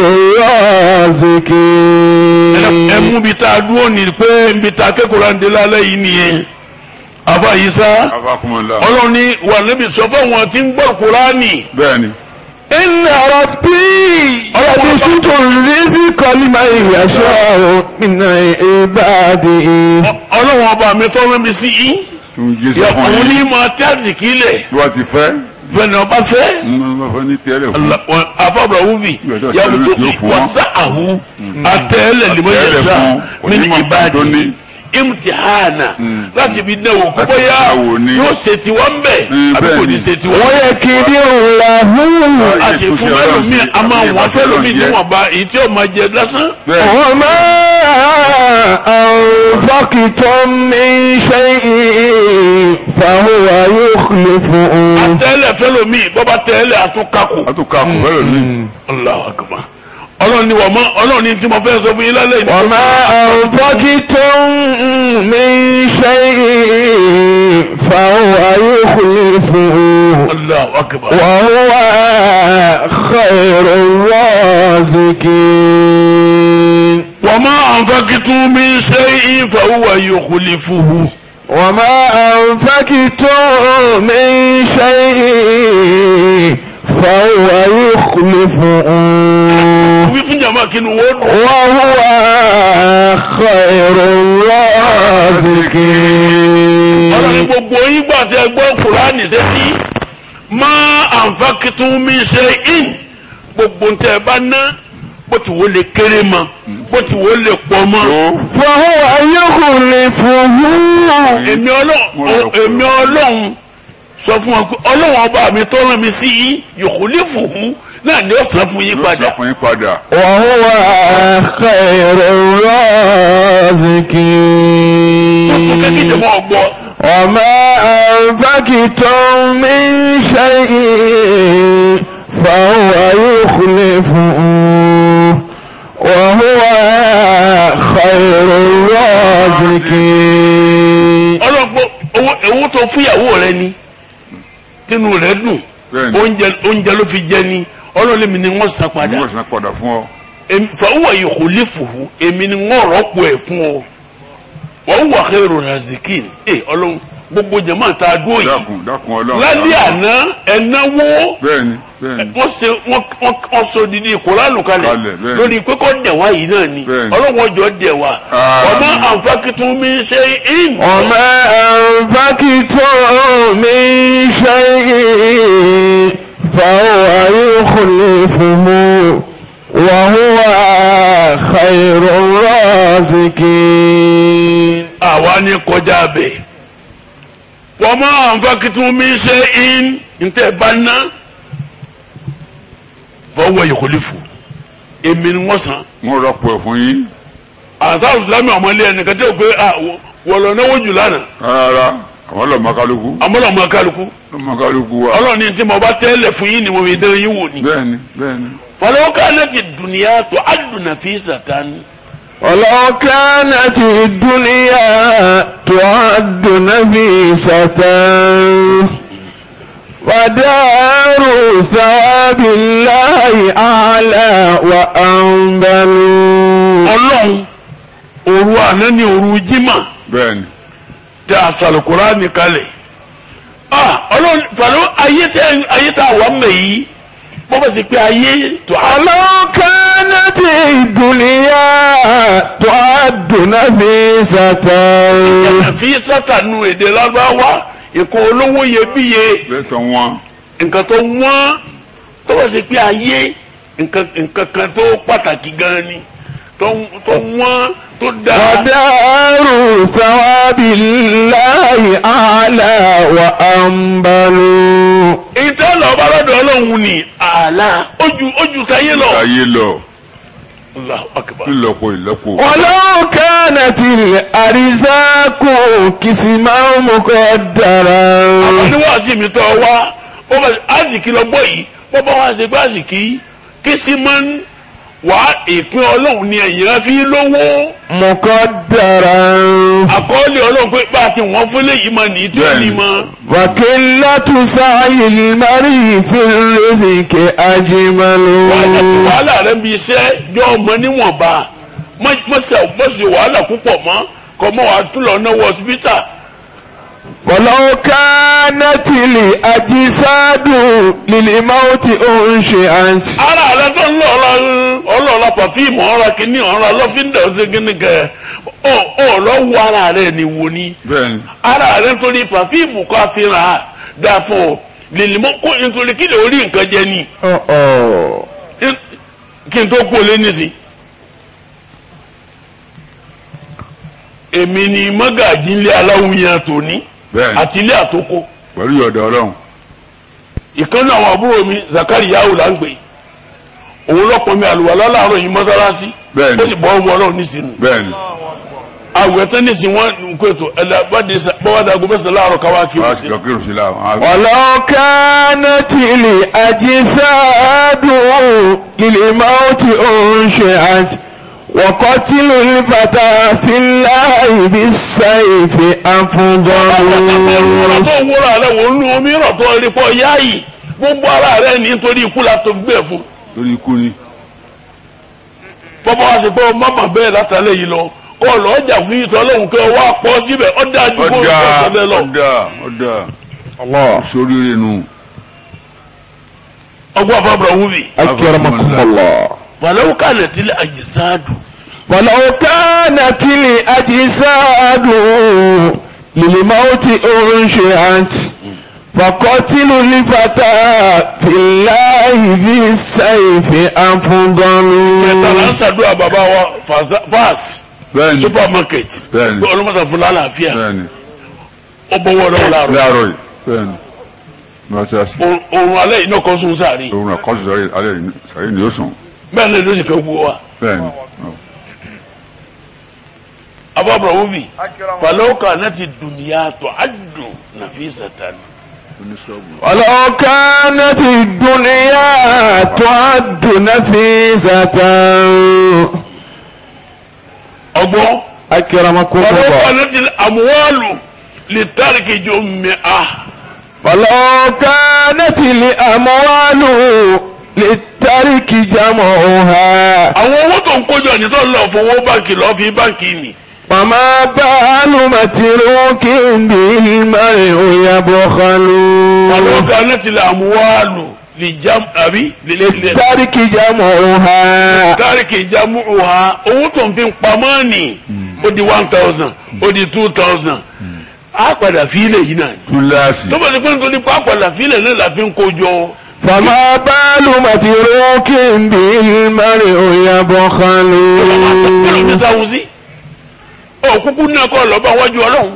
S1: الرازقين
S2: ẹmu bi ta dúró ní pé nbi ta kẹ́kọ̀ọ́ ń de lálẹ́ yìí nìyẹn afa yìí sá
S3: afakumala.
S2: ọlọ́run ní wà níbi sọ fún wọn tí ń gbọ́ kúránì.
S3: bẹ́ẹ̀ni.
S1: إن ربي يبسط الرزق لمن يشاء من عباده
S2: ọlọ́run ọba mi tọ́ rẹ́ mi sí yín
S3: tún jésù
S2: yẹ
S3: fún
S2: òun
S3: yín.
S2: ní máa tẹ́sí kílẹ̀
S3: bí wọ́n ti fẹ́.
S2: fẹ́ni ọba fẹ́
S3: ń bá fẹ́ ní tẹ́lẹ̀ fún.
S2: afọ́bùrọ̀ wúvi
S3: Ìgbà tó
S2: yàgò
S3: ṣẹlẹ̀
S2: tó
S3: tí ó
S2: fi
S3: fún
S2: wọ́n
S3: wọn.
S2: sá àhú àtẹ́lẹ̀ lè mọ
S3: Àtẹ́lẹ̀
S2: yẹn sá
S3: fún
S2: mí ní
S3: onímọ̀
S2: ìbàdí
S3: tó ní.
S2: imtihana
S3: Mm.
S2: láti fi dẹ́wò kó
S3: Láti
S2: bóyá
S3: fi dẹ́wò ni.
S2: yóò ṣe tiwọn bẹ̀
S3: Mm,
S2: àbí kò
S3: bẹ́ẹ̀
S2: ní
S3: ni.
S2: ṣe tiwọn.
S1: ويكدر له
S2: a sì fún mẹ́lòmíì a máa wọ́n fẹ́lòmíì níwọ̀nba èyí tí ó máa jẹ lásán.
S3: bẹ́ẹ̀
S1: وما أنفقتم من شيء فهو يخلفه
S2: àtẹ́lẹ̀ fẹ́lòmíì bọ́ba tẹ́lẹ̀ àtúnkàkù.
S3: a tún ká kù bẹ́ẹ̀ lónìí.
S2: Allahu akbar ọlọ́run ni wọ́n mọ́ ọlọ́run ni tí mo fẹ́ sọ fún yín lálẹ́ yìí.
S1: وما أنفقتم من شيء فهو يخلفه
S2: Allahu akbar.
S1: وهو خير الرازقين
S2: وما أنفقتم من شيء فهو يخلفه
S1: وما أنفقتم من شيء فهو يخلفه
S2: wí fún jàmbá kí ni wọ́n dùn.
S1: وهو خير
S2: ọlọ́run ni
S1: الرازقين
S2: gbogbo yín gbà tẹ gbọ́ kùránì sẹ́sí má ànfàkìtún mi ṣe in gbogbo ntẹ bá ná bó ti wò lè kéré mọ bó ti wò lè pọ̀ mọ́.
S3: tó
S1: فهو يخلفه
S2: èmi ọlọ́run èmi ọlọ́run sọ fún wọn pé ọlọ́run ọba mi tó rán mi sí yín yòkúlé fòun náà ni ó san fún yín
S3: yóò
S2: padà.
S3: sọ fún yín padà.
S1: وهو خير
S2: tuntun kẹ́kẹ́
S1: الرازقين
S2: jẹ́ mọ́ ọgbọ́.
S1: وما أنفقتم من شيء فهو يخلفه وهو خير الرازقين
S2: ọlọ́gbọ́ owó owó tó fúyàwó rẹ ni tínú rẹ dùn
S3: bẹ́ẹ̀ni
S2: oúnjẹ oúnjẹ ló fi jẹ ni ọlọ́lẹ́mi ni wọ́n san
S3: ni
S2: padà
S3: wọ́n san padà fún ọ.
S2: Èmi- fàwọn ìkòlí fòwò èmi ni wọ́n rọ́pò ẹ̀ fún ọ wọ́n wà kẹ́rù razikin ẹ ọlọ́run gbogbo jẹ̀mọ́ ta dúró yìí
S3: dákun dákun ọlọ́run.
S2: lálẹ́ àná ẹ̀náwó
S3: bẹ́ẹ̀ni bẹ́ẹ̀ni.
S2: wọ́n ṣe wọ́n wọ́n wọ́n sọ didi ìkóránù kalẹ̀
S3: Kalẹ̀, bẹ́ẹ̀ ni.
S2: lórí pé kọ́ dẹ̀wá yìí náà ni
S3: Bẹ́ẹ̀ ni.
S2: ọlọ́run ọjọ́ dẹ̀wá
S3: Àmín.
S2: ọmọ àǹfààkìtún mi ṣe in.
S1: وما أنفقتم من شيء فهو يخلفه وهو خير الرازقين
S2: àwa ní kọjá bẹ́ẹ̀ wọ́n mọ àǹfààkìtún mi ṣe in ntẹ̀ bá ná fọwọ́ ìkólífù èmi ni wọ́n san
S3: wọ́n rọ́pò ẹ̀ fún yín.
S2: àṣà ìsìlámù ọmọlé ẹnìkan tẹ́ ò pé wọ̀lọ̀ náwó jù lánàá
S3: rárá àwọn lọ́mọ kálukú
S2: àmọ́lọ̀ ọmọ kálukú
S3: lọ́mọ kálukú wa.
S2: ọlọ́ọ̀ni tí mo bá tẹ́lẹ̀ fún yín ni mo fi dán yín wò ni.
S3: bẹ́ẹ̀ni bẹ́ẹ̀ni.
S2: فلو كانت الدنيا تعد نفيسة
S1: ولو كانت الدنيا تعد نفيسة ودار ثواب الله أعلى وأنبل
S2: ọlọ́run òru àná ni òru jimá
S3: bẹ́ẹ̀ni.
S2: tẹ àṣàlùkùrá nìkalẹ̀ ah ọlọ́run fàlọ́ ayé tẹ ayé tẹ àwọn mẹ́ yìí bọ́ bá sì pé ayé tó a
S1: ولو كانت الدنيا تعد نفيسة
S2: jẹ̀nà fi sátánù èdè lábáwá nǹkan olówó iyebíye
S3: bẹ́ẹ̀ tán wọn.
S2: nǹkan tó wọ́n tó bá sì pé ayé nǹkan nǹkan kan tó pàtàkì gan ni tó tó wọ́n tó dáa.
S1: ودار ثواب الله أعلى وأنبل
S2: ìtẹ́ lọ bá lọ́dọ̀ ọlọ́run ni àlá ojú ojú táyé lọ.
S3: ayé lọ
S2: Allahu akbar.
S3: ńlọpọ ìlọpọ.
S1: ولو كانت الأرزاق قسما مقدرا
S2: àwọn oníwàásí mi tọ́ wá wọ́n bá àzìkí lọ gbọ́ yìí wọ́n bá wá ṣe pé àzìkí kí sí máa ń wá ìpín ọlọ́run ni ẹ̀yìn rẹ fi lówó
S1: مقدرا
S2: àkọọ́lẹ̀ ọlọ́run pé bá a ti wọ́n fún léyìí máa nìyí tí ó ní mọ́.
S1: وقلة سعي المرء في الرزق أجمل
S2: wàhálà tí wàhálà rẹ ń bi iṣẹ́ jọ ọmọ níwọ̀nba mọ̀sẹ̀ wàhálà púpọ̀ mọ́ kọ́ mọ́ wàá tún lọ náwó hospital.
S1: ولو كانت الأجساد للموت أنشئت
S2: ara rẹ tó ń lọ ọlọ ọlọlọ pàfíìmù ọ̀rọ̀ kìíní ọ̀rọ̀ lọ́fíńdà ọ̀sẹ̀ kìíní kẹ ọ ọ lọ wo ara rẹ ni wo ni
S3: bẹ́ẹ̀ni.
S2: ara rẹ tó ní pàfíìmù kọ́ àfihàn dà fún ọ lèlìmọ́ kó nítorí kí lè orí nǹkan jẹ ni kí n tó kú olé nísì èmi ni mọ́gàjí ńlẹ̀ aláwùyàn tòní
S3: bẹ́ẹ̀ni
S2: àti ilé àtòkò
S3: pẹ̀lú ìyọ̀dọ̀ ọlọ́run
S2: ìkànnì àwọn àbúrò mi zakari yahu là ń gbé òun lọ́pọ̀ mi àlùwàlá láàárọ̀ yìí mọ́sálásí
S3: Bẹ́ẹ̀ni.
S2: ó sì bọ́ ọmọ ọlọ́run nísìnyí
S3: bẹ́ẹ̀ni
S2: àwẹ̀ tán nísìnyí wọn ń kó ètò ẹ̀dá bọ́wádà gómìnà láàárọ̀ káwá kí
S3: wọ́n á
S2: wọ́n
S3: sì
S2: sí.
S3: lọ kírun sí láwọn.
S1: ولو كانت الأجساد للموت أنشئت وقتل الفتى في الله بالسيف
S2: ọ̀rọ̀
S1: أفضل
S2: tó wúrọ̀ rẹ̀ wò ń lu omi rọ̀ tó rí pọ̀ yáàyì gbogbo ara rẹ̀ nítorí ikú la tó gbé fún
S3: lórí ikú ni
S2: bọ́bá wa sì pé mọ́mọ́ bẹ́ẹ̀ látàlẹ́ yìí lọ kọ́ ọ lọ́ọ́ jà fún ìtọ́ lóhùn kẹ́ ọ wá pọ̀ síbẹ̀ ọ dájú kó o
S3: ọ̀dà
S2: tó tẹ̀lé lọ.
S3: ọ̀dà ọ̀dà
S1: الله
S3: sóríire nu
S2: ọgbọ́n afábọ̀rọ̀ wúvi.
S1: أكرمكم الله
S2: fàlẹ́wò kàlẹ̀ tilẹ̀ àjẹsáàdù.
S1: ولو كانت الأجساد للموت أنشئت فقتل الفتى في الله بالسيف
S2: kẹtàlá ń
S1: أفضل
S2: ṣàdúrà bàbá wa Faza- fas
S3: bẹ́ẹ̀ni
S2: supermarket
S3: Bẹ́ẹ̀ni.
S2: bí ọlọ́mọsà fún lálàáfíà
S3: bẹ́ẹ̀ni
S2: ó bọ́wọ́ lọ́wọ́ láàrọ̀
S3: láàárọ̀ yìí bẹ́ẹ̀ni mọ́sálásí
S2: òun alẹ́ yìí náà kọ́ sún sáré
S3: òun náà kọ́sù sáré alẹ́ yìí sáré ni yóò sùn
S2: bẹ́ẹ̀ ni ló sì kẹ́ wú wa
S3: bẹ́ẹ̀ni
S2: abábọ̀rọ̀ wúvi fàlẹ́wò kàlẹ̀ ti dùnìyà tó àdù nàfíìsàtàn.
S1: ولو كانت الدنيا تعد نفيسة
S2: ọgbọ́n
S1: أكرمكم
S2: fàlẹ́wò
S1: الله
S2: kàlẹ̀ ti àmúwálù lè tàríkì jọ mẹ́à.
S1: ولو كانت الأموال للترك جمعها
S2: àwọn owó tó ń kójọ ní tó ń lọ fowó báńkì lọ fi báńkì nì.
S1: فما بال متروك بالمرء يبخل
S2: fàlẹ́wò kàlẹ̀ ti àmúwálù lè jam àbí lè lè lè.
S1: للترك جمعها
S2: tárìkì ìjàmù ọ̀hà owó tó ń fi pamọ́ ni ó di one thousand ó di two thousand á padà fílẹ̀ yìí náà ni.
S3: túláàsì
S2: tó bá ti pé nítorí pé á padà fílẹ̀ náà la fi ń kójọ.
S1: فما بال متروك بالمرء يبخل
S2: kí ló ń sáwù sí. ọ kúkú náà kọ́ lọ́ba wájú ọlọ́run.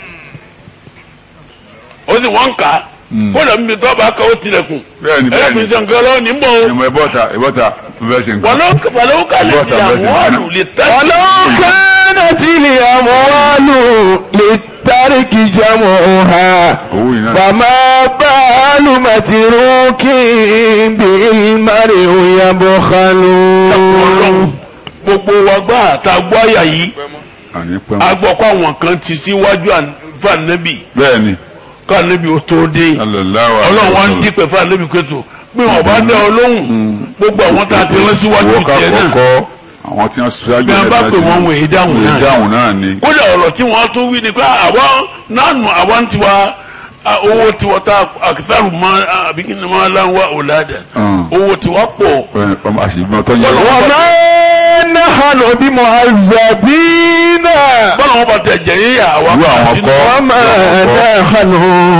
S2: ó sì wọ́n ń kà á. kó lọ níbi tó bá kà ó tilẹ̀kùn.
S3: bẹ́ẹ̀ni
S2: ẹ̀rọ mi
S3: bẹ́ẹ̀ni
S2: sàn kọ́ lọ́wọ́ ní bọ̀ o.
S3: ìmọ̀ ìbọ̀ta ìbọ̀ta bẹ́ẹ̀ ṣe nǹkan
S2: wàlọ́ kálẹ̀ ti àwọn àlù lè tẹ́.
S1: ولو كانت الأموال للترك جمعها
S3: owó yìí náà
S1: فما بال متروك بالمرء يبخل
S2: ọlọ́run gbogbo wa gbá àtàgbọ́ àyà yìí.
S3: àní pẹ́
S2: a gbọ́ kó àwọn kan ti síwájú fànẹ́bì
S3: bẹ́ẹ̀ni
S2: kànẹ́bì ó tó dé
S3: alàláwà
S2: ọlọ́run wa ń dípẹ́ fànẹ́bì kẹ́tù bí wọn bá dẹ ọ lóhùn gbogbo àwọn tá a ti rán síwájú tiẹ̀ náà
S3: kọ́ àwọn tí wọ́n ṣáájú
S2: bí wọn bá pè wọn wọ̀ èyí dáhùn náà
S3: dáhùn náà ni
S2: kódà ọ̀rọ̀ tí wọ́n tún wí ni pé àwọn nánú àwọn tiwa a, owó tiwa tá àkìtàrù mọ àbí kí ni máa láwọn wá ọ̀làdà
S3: Mm.
S2: owó tiwa pọ̀
S3: ẹ, ọmọ àṣìgbọ́n tó yẹ
S2: Ọlọ́wọ́
S1: وما نحن بمعذبين
S2: bọ́lá wọn bá tẹ̀ jẹ́ yíyà àwọn
S3: Irú àwọn
S2: àti
S3: kọ́.
S1: وما نحن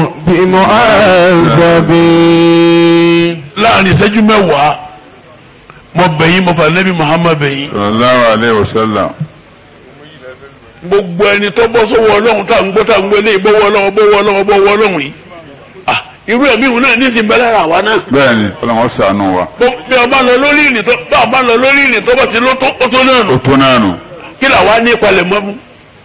S1: بمعذبين
S2: láàrin ìṣẹ́jú mẹ́wàá mo bẹ̀yìn mo fà nẹ́bí Muhammad bẹ̀yìn.
S3: sallallahu alaihi wasallam
S2: gbogbo ẹni tó bọ́ sọ́wọ́ ọlọ́run tá à ń gbọ́ tá à ń gbọ́ lé ìbọ̀wọ́ ọlọ́run bọ́wọ́ ọlọ́run bọ́wọ́ ọlọ́run yìí Ah, irú ẹ̀mí ìhun náà ní ìsìn bẹ́ẹ̀ lára àwa náà
S3: bẹ́ẹ̀ni ọlọ́wọ́ ṣàánú wa
S2: Bó- bí ọba lọ lórí ìrìn tó bá ọba lọ lórí ìrìn tó bá ti ló tó ó tó náà nù
S3: ó tó náà nù
S2: kí làwa ní ìpalẹ̀ mọ́ fún.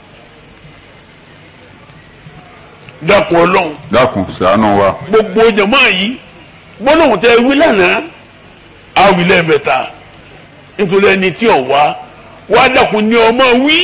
S2: dákun ọlọ́run
S3: dákun ṣàánú wa
S2: gbogbo jẹ̀mọ́ yìí gbólóhùn tẹ wí lánàá á wí lẹ́ẹ̀mẹ́ta nítorí ẹni tí ò wá wá dákun ní ọmọ wí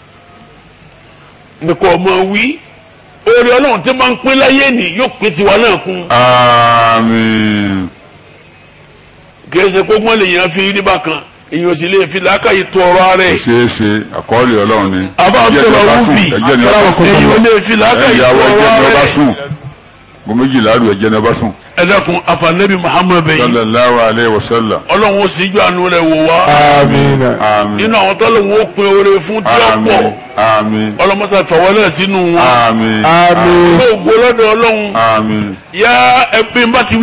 S2: nìkan ọmọ wí oore ọlọ́run tí máa ń pín láyé nì yóò pín tiwa náà kún
S3: àmín
S2: kì í ṣe kó gbọ́n lè yàn fi rí bákan èèyàn sì lè fi làákàyè tó ọ̀rọ̀ ara
S3: kò
S2: ẹ̀
S3: ṣeé ṣe àkọọ́lẹ̀ ọlọ́run ni
S2: àbá
S3: Ẹjẹ́ ni
S2: àbúrò
S3: ọba sùn,
S2: wúfì
S3: ẹjẹ́ ni ọba sùn
S2: èèyàn lè fi làákàyè tó
S3: ẹ̀yàwó
S2: ọ̀rọ̀
S3: ẹjẹ́ ni
S2: ara
S3: ọba
S2: ẹ̀
S3: sùn gbogbo méjìlá rú ẹjẹ́ ni ọba sùn
S2: ẹ dákun afanẹ́bí Muhammad bẹ́yìn
S3: sallallahu alaihi wasallam
S2: ọlọ́run ó sì jọ àánú rẹ̀ wò wá
S1: آمين
S3: àmín
S2: nínú àwọn tọ́lọ́run ó pin oore fún tí ó pọ̀
S3: àmín àmín
S2: ọlọ́mọsá fọwọ́ náà sínú wọn.
S3: àmín
S1: آمين
S2: gbogbo lọ́dọ̀ ọlọ́run
S3: àmín
S2: yá ẹbí bá ti wí ẹ-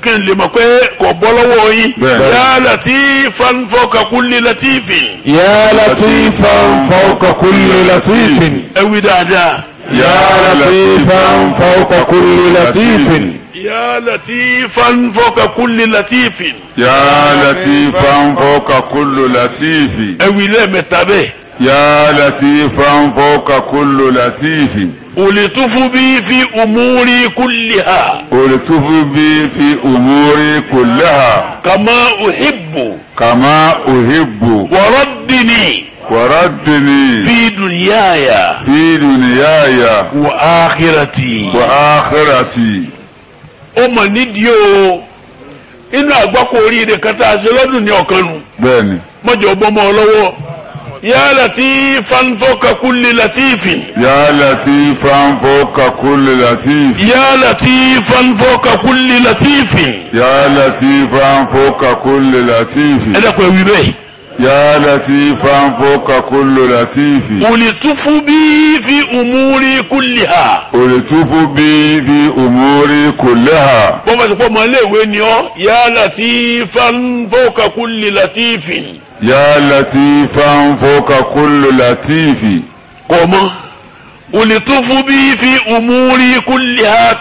S2: kí n lè mọ̀ pé kò bọ́ lọ́wọ́ yín
S3: Bẹ́ẹ̀.
S2: ya latifan fawqa kulli latifin
S1: يا لطيفا فوق كل لطيف
S2: ẹ wí dáadáa
S1: يا لطيفا فوق كل لطيف
S2: ya latifan fawqa kulli latifin
S3: يا لطيفا فوق كل لطيف
S2: ẹ wí lẹ́ẹ̀mẹ́ta bẹ́ẹ̀
S3: يا لطيفا فوق كل لطيف
S2: ulitufu bi fi umuri kulliha
S3: ولتف بي في أموري كلها
S2: kama uhibbu
S3: كما أحب
S2: waraddini
S3: وردني
S2: fi dunyaya
S3: في دنياي
S2: wa akhirati.
S3: وآخرتي
S2: ó mọ̀ nídìí o inú àgbákò oríire kan tá a ṣe lọ́dún ní ọ̀kan nu
S3: بني
S2: mọ́jọ bọ́mọ lọ́wọ́ ya latifan fawqa kulli latifin
S3: يا لطيفا فوق كل لطيف
S2: ya latifan fawqa kulli latifin
S3: يا لطيفا فوق كل لطيف
S2: ẹ dẹ́kun ẹ̀wí bẹ́ẹ̀
S3: يا لطيفا فوق كل لطيف
S2: ulitufu bi fi umuri kulliha
S3: ولتف بي في أموري كلها
S2: bọ́n bá ti pọ́ ọmọ iléèwé ni ọ́ ya latifan fawqa kulli latifin
S3: يا لطيفا فوق كل لطيف
S2: kọ́ mọ́ ulitufu bi fi umuri kulliha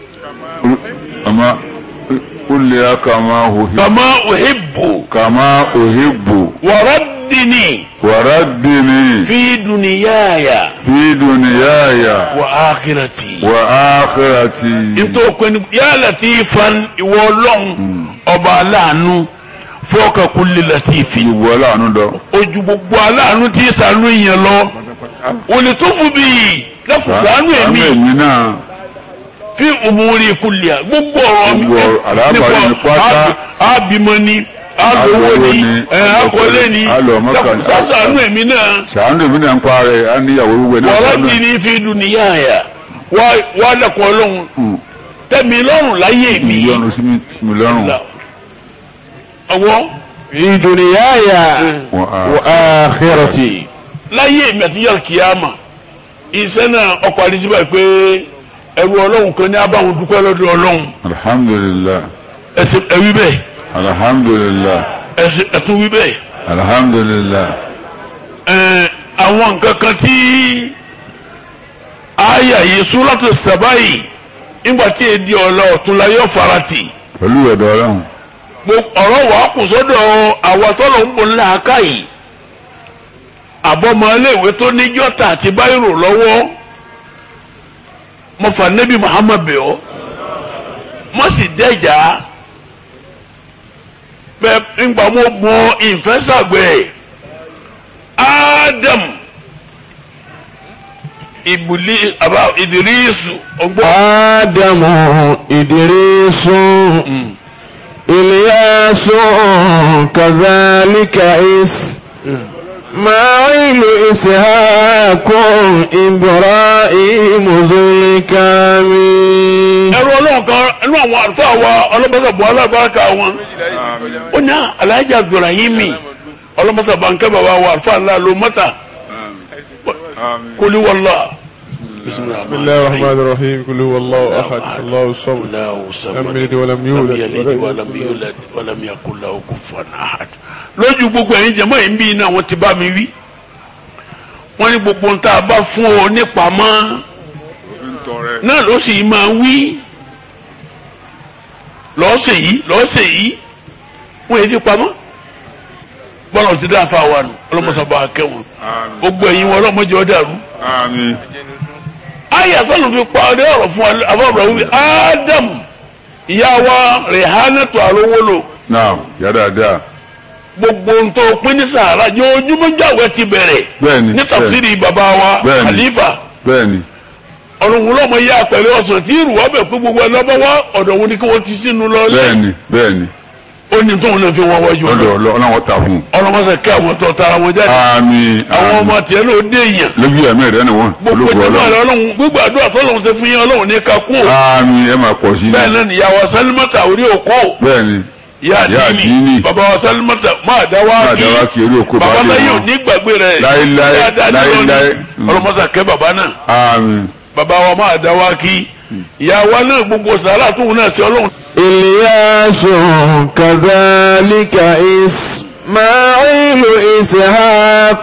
S3: أما قل لي كما أحب
S2: kama uhibbu
S3: كما أحب
S2: waraddini.
S3: وردني
S2: في دنياي
S3: في دنياي
S2: وآخرتي
S3: وآخرتي
S2: nítorí pé ní yá latifan ìwọ ọlọ́run ọba aláàánú fọ́ọ̀kà kulli latifi
S3: ìwọ láàánú dọ.
S2: ojú gbogbo aláàánú tí sànú èèyàn lọ òní tó fún bí yìí lẹ́kùn sànú èmi
S3: èmi náà
S2: fi umuri kulli à gbogbo ọ̀rọ̀ mi
S3: Gbogbo àlábàárí mi pátá.
S2: àbímọ ni àlówó ni
S3: Àlówó ni,
S2: àkọlé ni
S3: àlọ́ Mọ́kà
S2: lẹ́kùn
S3: ni.
S2: sànú èmi náà.
S3: sàánù èmi náà ń pa rẹ̀ á níyàwó wíwẹ̀ náà
S2: wọ́n
S3: sọ́nà.
S2: di ní fi dùnìyàyà wá lẹ́kọ̀ọ́ ọlọ́run tẹ̀mí lọ́rùn láyé mi
S3: mílíọ̀nù sí mi lọ́rùn.
S2: ọwọ́
S1: في دنياي
S3: Wọ́n á
S1: وآخرتي
S2: láyé mi àti yàrá kìyàmà iṣẹ́ náà ọkọ̀ àdìsíbà pé ẹrú ọlọ́run kan ní abáwọn dúpẹ́ lọ́dọ̀ ọlọ́run
S3: alhamdulilah
S2: ẹsẹ̀ ẹwí bẹ́ẹ̀
S3: alhamdulilah
S2: ẹsẹ̀ ẹtún wí bẹ́ẹ̀
S3: alhamdulilah
S2: ẹ̀ẹ́n àwọn nǹkan kan tí àyà yìí súrátù sàbáyì nígbà tí èdè ọ̀la ọ̀túnla yóò farati
S3: pẹ̀lú ẹ̀dọ̀ ọlọ́run
S2: gbogbo ọ̀rọ̀ wàá kù sọ́dọ̀ àwọn tọ́lọ̀ ń bọ̀ ńlá aká yìí àbọ̀mọ́léèwé tó ní jọ́tà àti báyìrò lọ́wọ́ mo fà nẹ́bí Muhammad bẹ̀ ọ́ mo sì dẹ́jà bẹ́ẹ̀ ńgbà mo gbọ́ ìfẹ́sàgbẹ́ Adam ìbùlí àbá ìdírísù ọgbọ́n.
S1: آدم إدريس إلياس كذلك إسماعيل إسحاق إبراهيم ذو الكامل
S2: ẹrú ọlọ́run kan ẹnu àwọn àlùfáà wa ọlọ́mọsàbọ̀ alábàákà wọn ó ní alájà abdulrahimi ọlọ́mọsàbọ̀ nkẹ́ bàbá wa àlùfáà ńlá ló mọ́ta kólí wọlá.
S1: بسم الله الرحمن الرحيم قل هو الله أحد الله الصمد لم يلد ولم يولد ولم يولد
S2: ولم يكن له كفوا أحد lójú gbogbo ẹ̀yin jẹ̀mọ́ yìí ń bí iná wọn ti bá mi wí wọ́n ní gbogbo nta bá fún ọ nípamọ́ náà ló sì máa wí lọ́ọ̀sẹ̀ yìí lọ́ọ̀sẹ̀ yìí wọ́n yẹ ti pamọ́ bọ́lá ti dá fa wa nù ọlọ́mọsàbà akẹ́wọ̀n gbogbo ẹ̀yin wọn ọlọ́mọdé ọ̀dàrú
S3: àmín
S2: ayé àtọ́nù fi pa ọdẹ ọ̀rọ̀ fún abọ́bọ̀rọ̀ wípé ádámù ìyá wa rèhánẹ́tò àrówólò
S3: náà yá dáadáa
S2: gbogbo ntọ́ pín ní sàárà jẹ́ ojúmọ́ jáwé ti bẹ̀rẹ̀
S3: bẹ́ẹ̀ni
S2: ní tafsiri bàbá wa
S3: Bẹ́ẹ̀ni.
S2: khalifa
S3: bẹ́ẹ̀ni
S2: ọ̀rùn lọ́mọ yá pẹ̀lú ọ̀sán tí ìrù wọ́n bẹ̀ pé gbogbo ẹ̀ lọ́bọ̀ wá ọ̀dọ̀ wọn ni kí wọ́n ti sínú lọ lé
S3: bẹ́ẹ̀ni bẹ́ẹ̀ni
S2: ó ní tóun náà fi wọ́n wájú
S3: ọ̀dọ̀
S2: ọ̀dọ̀
S3: ọlọ́wọ́ ta fún un.
S2: ọlọ́mọsẹ̀ kí àwọn tó tara wọn jáde
S3: àmín
S2: àwọn
S3: àmín
S2: ọmọ tiẹ̀ náà ó dé èèyàn
S3: lójú ẹ̀mí rẹ̀ ni wọ́n
S2: gbogbo
S3: ológun
S2: ìjọba
S3: ọlọ́run
S2: rẹ ọlọ́run gbogbo àdúrà tó lọ́run ṣe fún yín ọlọ́run ní kakú
S3: àmín ẹ máa pọ̀ sí i
S2: bẹ́ẹ̀ náà nìyàwó sálímọ́tà orí òkú
S3: bẹ́ẹ̀ni
S2: yá
S3: Ìyá
S2: àdínì
S3: àdínì.
S2: bàbá wa sálímọ́tà máa dá wá
S3: máa
S2: kí
S3: dáwà kí eré òkú
S2: bàbá
S3: bá
S2: náà
S3: dé
S2: yóò
S3: wọn.
S2: ní gbàgbé rẹ̀
S3: Láíláí,
S2: dáadáa ní lónìí.
S3: láíláí. Mm.
S2: ọlọ́mọsà kẹ́ bàbá náà
S3: àmín
S2: bàbá wa máa dá wá kí ìyá wa náà gbogbo sàrà tóun náà ṣe ọlọ́run
S1: إلياس كذلك إسماعيل إسحاق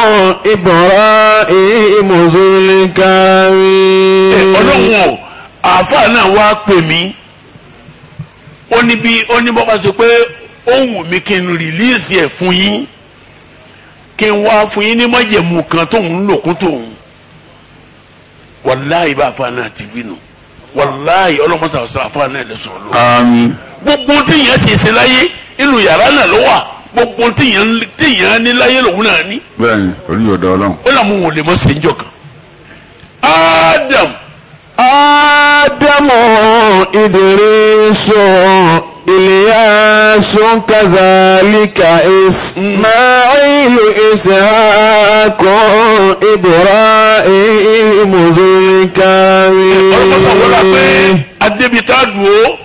S1: إبراهيم ذو الكرم
S2: ọlọ́run o àáfàá náà wá pè mí ó ní bí ó ní bọ́ba sọ pé ó wù mí kí n rìlíìsì ẹ̀ fún yín kí n wá fún yín ní májẹ̀mú kan tóun ń lò kún tóun wàláhì bá àáfàá náà ti wí nù wàláhì ọlọ́mọsà ọ̀sán àáfàá náà lè sọ̀rọ̀ lọ.
S3: àmín
S2: gbogbo tíyẹn ṣe ṣe láyé inú yàrá náà ló wà gbogbo tíyẹn tíyẹn ní láyé lòun náà ní
S3: bẹ́ẹ̀ni oníyọ̀dọ̀ ọlọ́run
S2: ó làwọn òun lè mọ sèǹjọ kan. Adam
S1: آدم إدريس إلياس كذلك إسماعيل إسحاق إبراهيم ذو
S2: ọlọ́mọsà wọlá pé
S1: الكرم
S2: adébítà dùn ó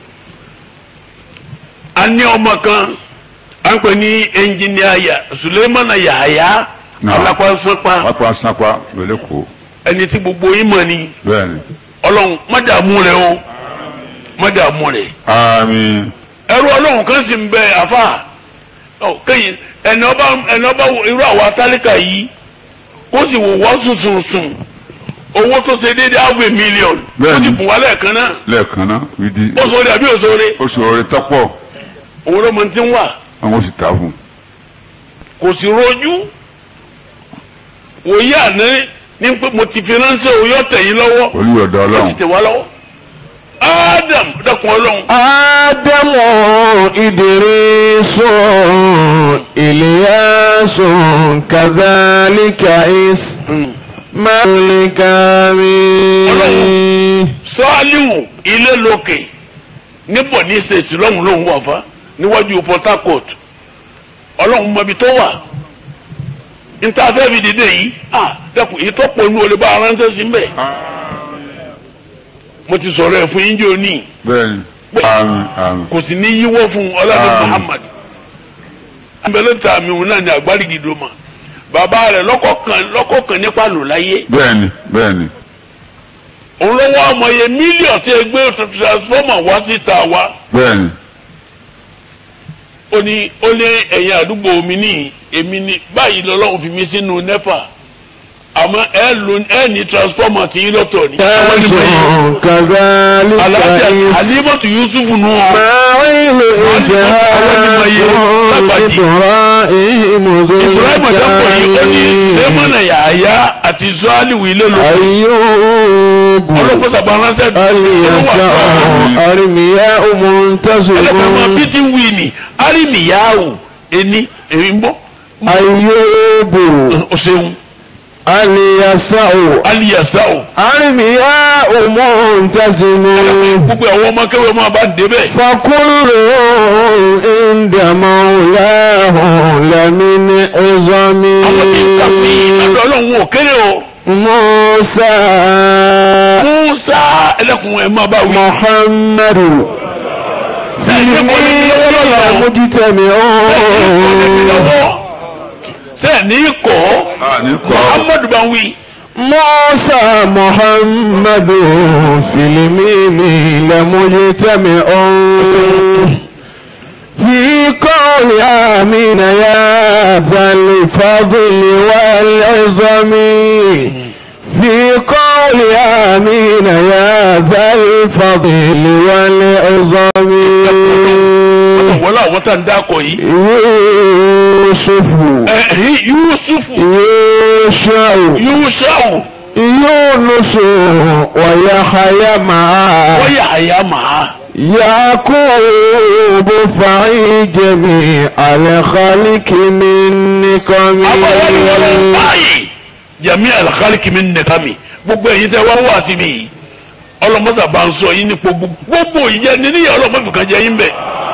S2: a ní ọmọ kan à ń pè ní ẹnjìníà yà Sulemana Yahaya
S3: Náà.
S2: alápásápá
S3: pápá sápá lólékòó
S2: ẹni tí gbogbo yín mọ̀ ni
S3: bẹ́ẹ̀ni
S2: ọlọ́run má dààmú rẹ o má dààmú rẹ.
S3: àmín
S2: ẹrú ọlọ́run kan sì ń bẹ àfa ọ kéyìn ẹni ọba ẹni ọba wo irú àwa tálíkà yìí kó sì wò wọ́n sùnsùnsùn owó tó ṣe déédéé half a million ó
S3: Bẹ́ẹ̀ni.
S2: sì bùn wá lẹ́ẹ̀kan náà
S3: lẹ́ẹ̀kan náà wíìdí
S2: ó sọ̀rọ̀ àbí òṣòre
S3: oṣù orin tọ́pọ̀
S2: òun ló mọ ti ń wà
S3: àwọn oṣù tà fún
S2: kò sì rojú wòye àná ní pé mo ti fi ránṣẹ́ òye ọ̀tẹ̀ yìí lọ́wọ́
S3: oníyọ̀dọ̀
S2: ó sì
S3: ọlọ́run
S2: tẹ̀ wá lọ́wọ́ Adam dẹ́kun ọlọ́run
S1: آدم إدريس إلياس كذلك إسماعيل الكرم
S2: sọ́ọ́líwù ilé lókè níbọ̀ ní sèṣì lọ́hùn lóhùn wà fá níwájú Port Harcourt ọlọ́hun mọbi tó wà níta fẹ́ fi dìde yìí à dẹ́kun èyí tó pọ̀ nù olè bá aránṣẹ́ sí mbẹ́ mo ti sọ̀rọ̀ ẹ̀ fún yín jẹ́ òní
S3: bẹ́ẹ̀ni àmín àmín
S2: kò sì ní yíwọ́ fún ọlọ́dún
S3: Àmín.
S2: Muhammad abẹ́lẹ́ ta mi òun náà ní agbárígidò mà bàbá rẹ̀ lọ́kọ̀ọ̀kan lọ́kọ̀ọ̀kan nípa lò láyé
S3: bẹ́ẹ̀ni bẹ́ẹ̀ni
S2: òun lọ́wọ́ ọmọ yẹn mílíọ̀nù tí ẹ gbé transformer wá síta wá.
S3: bẹ́ẹ̀ni
S2: ó ní ó ní ẹ̀yin àdúgbò mi ní èmi ní báyìí lọ́lọ́run fi mí sínú nepa àmọ́ ẹ lò ẹ ní transformer tí yín lọ́tọ̀ ni. àwọn ẹni mọ̀ yìí
S1: كذلك
S2: alájà
S1: إسماعيل
S2: alimọtu yusufu nù ọ
S1: إسحاق إبراهيم ذو
S2: ibrahim adambo yìí ó ní
S1: الكرم
S2: lẹ́mọ̀nà yàáyá àti sọ́ọ́lìwì ilé lò
S1: أيوب
S2: ọlọ́pàá sábà ránṣẹ́
S1: اليسع أرمياء
S2: ẹlẹ́pàá máa
S1: منتصر
S2: bíi ti wí ni arìnìyàwó ẹni èmi ń bọ́
S1: أيوب
S2: ó ṣeun
S1: اليسع
S2: aliyasao
S1: أرمياء منتصر
S2: gbogbo àwọn ọmọ kẹwàá máa bá débẹ̀.
S1: فكل عند مولاه لمن عظم
S2: àwọn tí ń kà fún yìí lọ́dọ̀ ọlọ́run ò kéré o.
S1: موسى
S2: musa ẹlẹ́kùn ẹ̀ máa bá wí.
S1: محمد
S2: sẹ́yìn kò ní bí lọ́wọ́ lọ́wọ́
S1: مجتمعون
S2: sẹ́yìn kọ́
S3: àní kọ́
S2: muhammadu bá wí.
S1: موسى محمد في الميم لمجتمعون في قول آمين يا ذا الفضل والعظم في قول آمين يا ذا الفضل والعظم
S2: wọ́n láwọn tá ń dákọ̀ yìí.
S1: يوسف
S2: ẹ̀hìn yusufu
S1: يوشع
S2: yushau
S1: يونس ويحيى معه
S2: wọ́n yà àyà màá.
S1: يعقوب فعي جميع الخلق من نقم
S2: àbáwọ́ ni wọ́n lọ báyìí. jami alikaliki mi nìkan mi gbogbo ẹ̀yin tẹ́ wá wá sí mi yìí ọlọ́mọ́sà bá ń sọ yín ní gbogbo gbogbo ìjẹ́ níníyà ọlọ́mọ́fì kan jẹ́ yín bẹ́ẹ̀.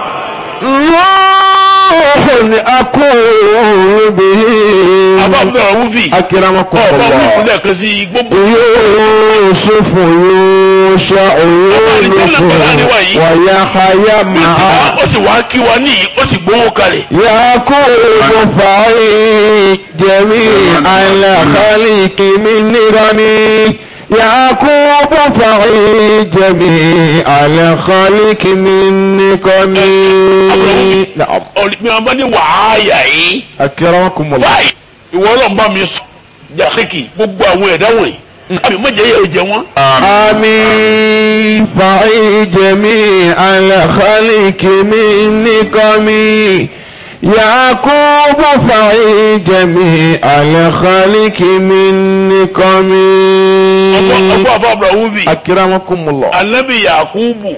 S1: روح أقول به
S2: àbábẹ́ ọ̀hún fi
S1: أكرمكم
S2: ọ̀bá wí
S1: الله
S2: ìpínlẹ̀ kan sí gbogbo.
S1: يوسف يوشع يونس ويحيى معه
S2: ó sì wá kí wa ní ó sì gbowó kalẹ̀.
S1: يعقوب فعي جميع الخلق من نظامي يعقوب فعي جميع الخلق من نقمي نعم
S2: mi àwọn bá ní wàhálà yìí
S1: أكرمكم الله
S2: báyìí ìwọ ọlọ́run bá mi sọ jàkíkì gbogbo àwọn ẹ̀dá wọ̀nyí àmì mọ̀jẹ̀ yẹ jẹ wọ́n.
S1: آمين فعي جميع الخلق من نقمي يعقوب فعي جميع الخلق من نقمي
S2: ọkọ ọkọ àfa abrahuvi
S1: أكرمكم الله
S2: anabi yakubu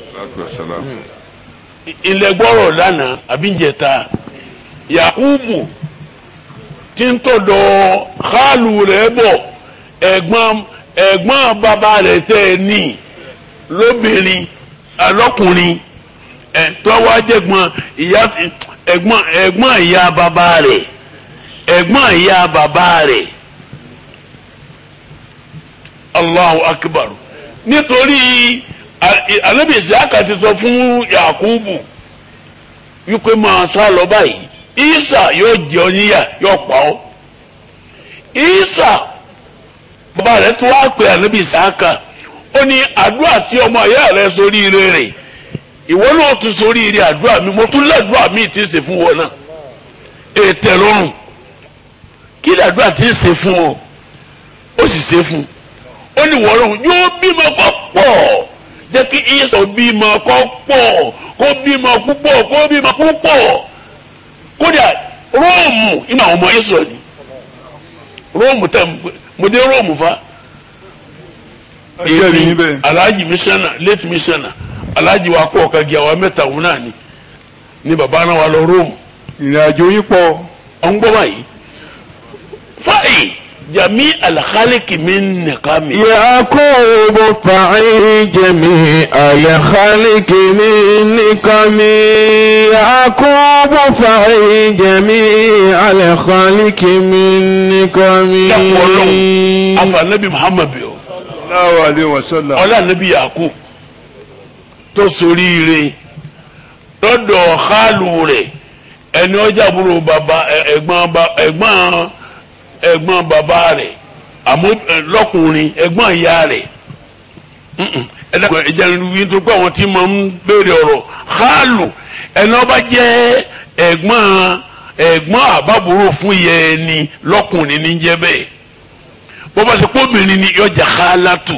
S2: ilẹ̀ gbọ́rọ̀ lánàá àbíjẹta yakubu tí ń tọ̀dọ̀ xaalu rẹ̀ bọ̀ ẹ̀gbọ́n ẹ̀gbọ́n bàbá rẹ̀ tẹ́ ẹ ní lóbìnrin alọ́kùnrin ẹ̀ tọ́wọ́ ajẹ́gbọ́n ìyá ẹ̀gbọ́n ẹ̀gbọ́n ìyá bàbá rẹ̀ ẹ̀gbọ́n ìyá bàbá rẹ̀ allahu akbar nítorí anabi isaka ti sọ fún yakubu wípé máa sá lọ báyìí isa yóò jẹ ọ níyà yóò pa ọ isa bàbá rẹ̀ tún wá pè anabi isaka ó ní àdúrà tí ọmọ ìyá rẹ̀ sórí ire rẹ̀ ìwọ náà tún sórí ire àdúrà mi mo tún ládùúrà mi ti ṣe fún wọn náà ètè lọ́rùn kí ládùúrà ti ṣe fún ọ ó sì ṣe fún un ó ní wọ́ọ́rọ́ yóò bímọ kọ́ pọ̀ jẹ́ kí ìyẹ́sọ̀ bímọ kọ́ pọ̀ kó bímọ púpọ̀ kó bímọ púpọ̀ kódà róòmù inú àwọn ọmọ ìsọ̀ ni róòmù tẹ̀ mo dé róòmù fa
S3: Ẹjẹ́ rí níbẹ̀.
S2: alhaji misana late misana alhaji wa kọ́ ọ̀ka gíga wa mẹ́ta òun náà ni ni baba náà wà lọ róòmù
S3: ìrìn àjò yín pọ̀
S2: ọ̀n gbọ́ báyìí fáyì jami alhaliki mi nìkan mi.
S1: يعقوب فعي جميع الخلق من نقمي يعقوب فعي جميع الخلق من
S2: dàpọ̀ ọlọ́run
S1: نقمي
S2: afanabi muhammad bi o
S3: Allahu alaihi wasallam
S2: ọlá anabi yakub tó soríire lọ́dọ̀ xaalu rẹ̀ ẹni ọjà àbúrò bàbá ẹ- ẹ̀gbọ́n ba- ẹ̀gbọ́n ẹ̀gbọ́n bàbá rẹ̀ àmọ́ ẹ, lọ́kùnrin ẹ̀gbọ́n ìyá rẹ̀ Mm-mm. ẹ dàgbà ẹja ń wí tó pé àwọn tí mo ń béèrè ọ̀rọ̀ xaalu ẹni ọba jẹ́ ẹ̀gbọ́n ẹ̀gbọ́n àbábúrò fún ìyá ẹni lọ́kùnrin ní jẹ́ bẹ́ẹ̀ bọ́bá ṣe kó obìnrin ni yọjà xaalatu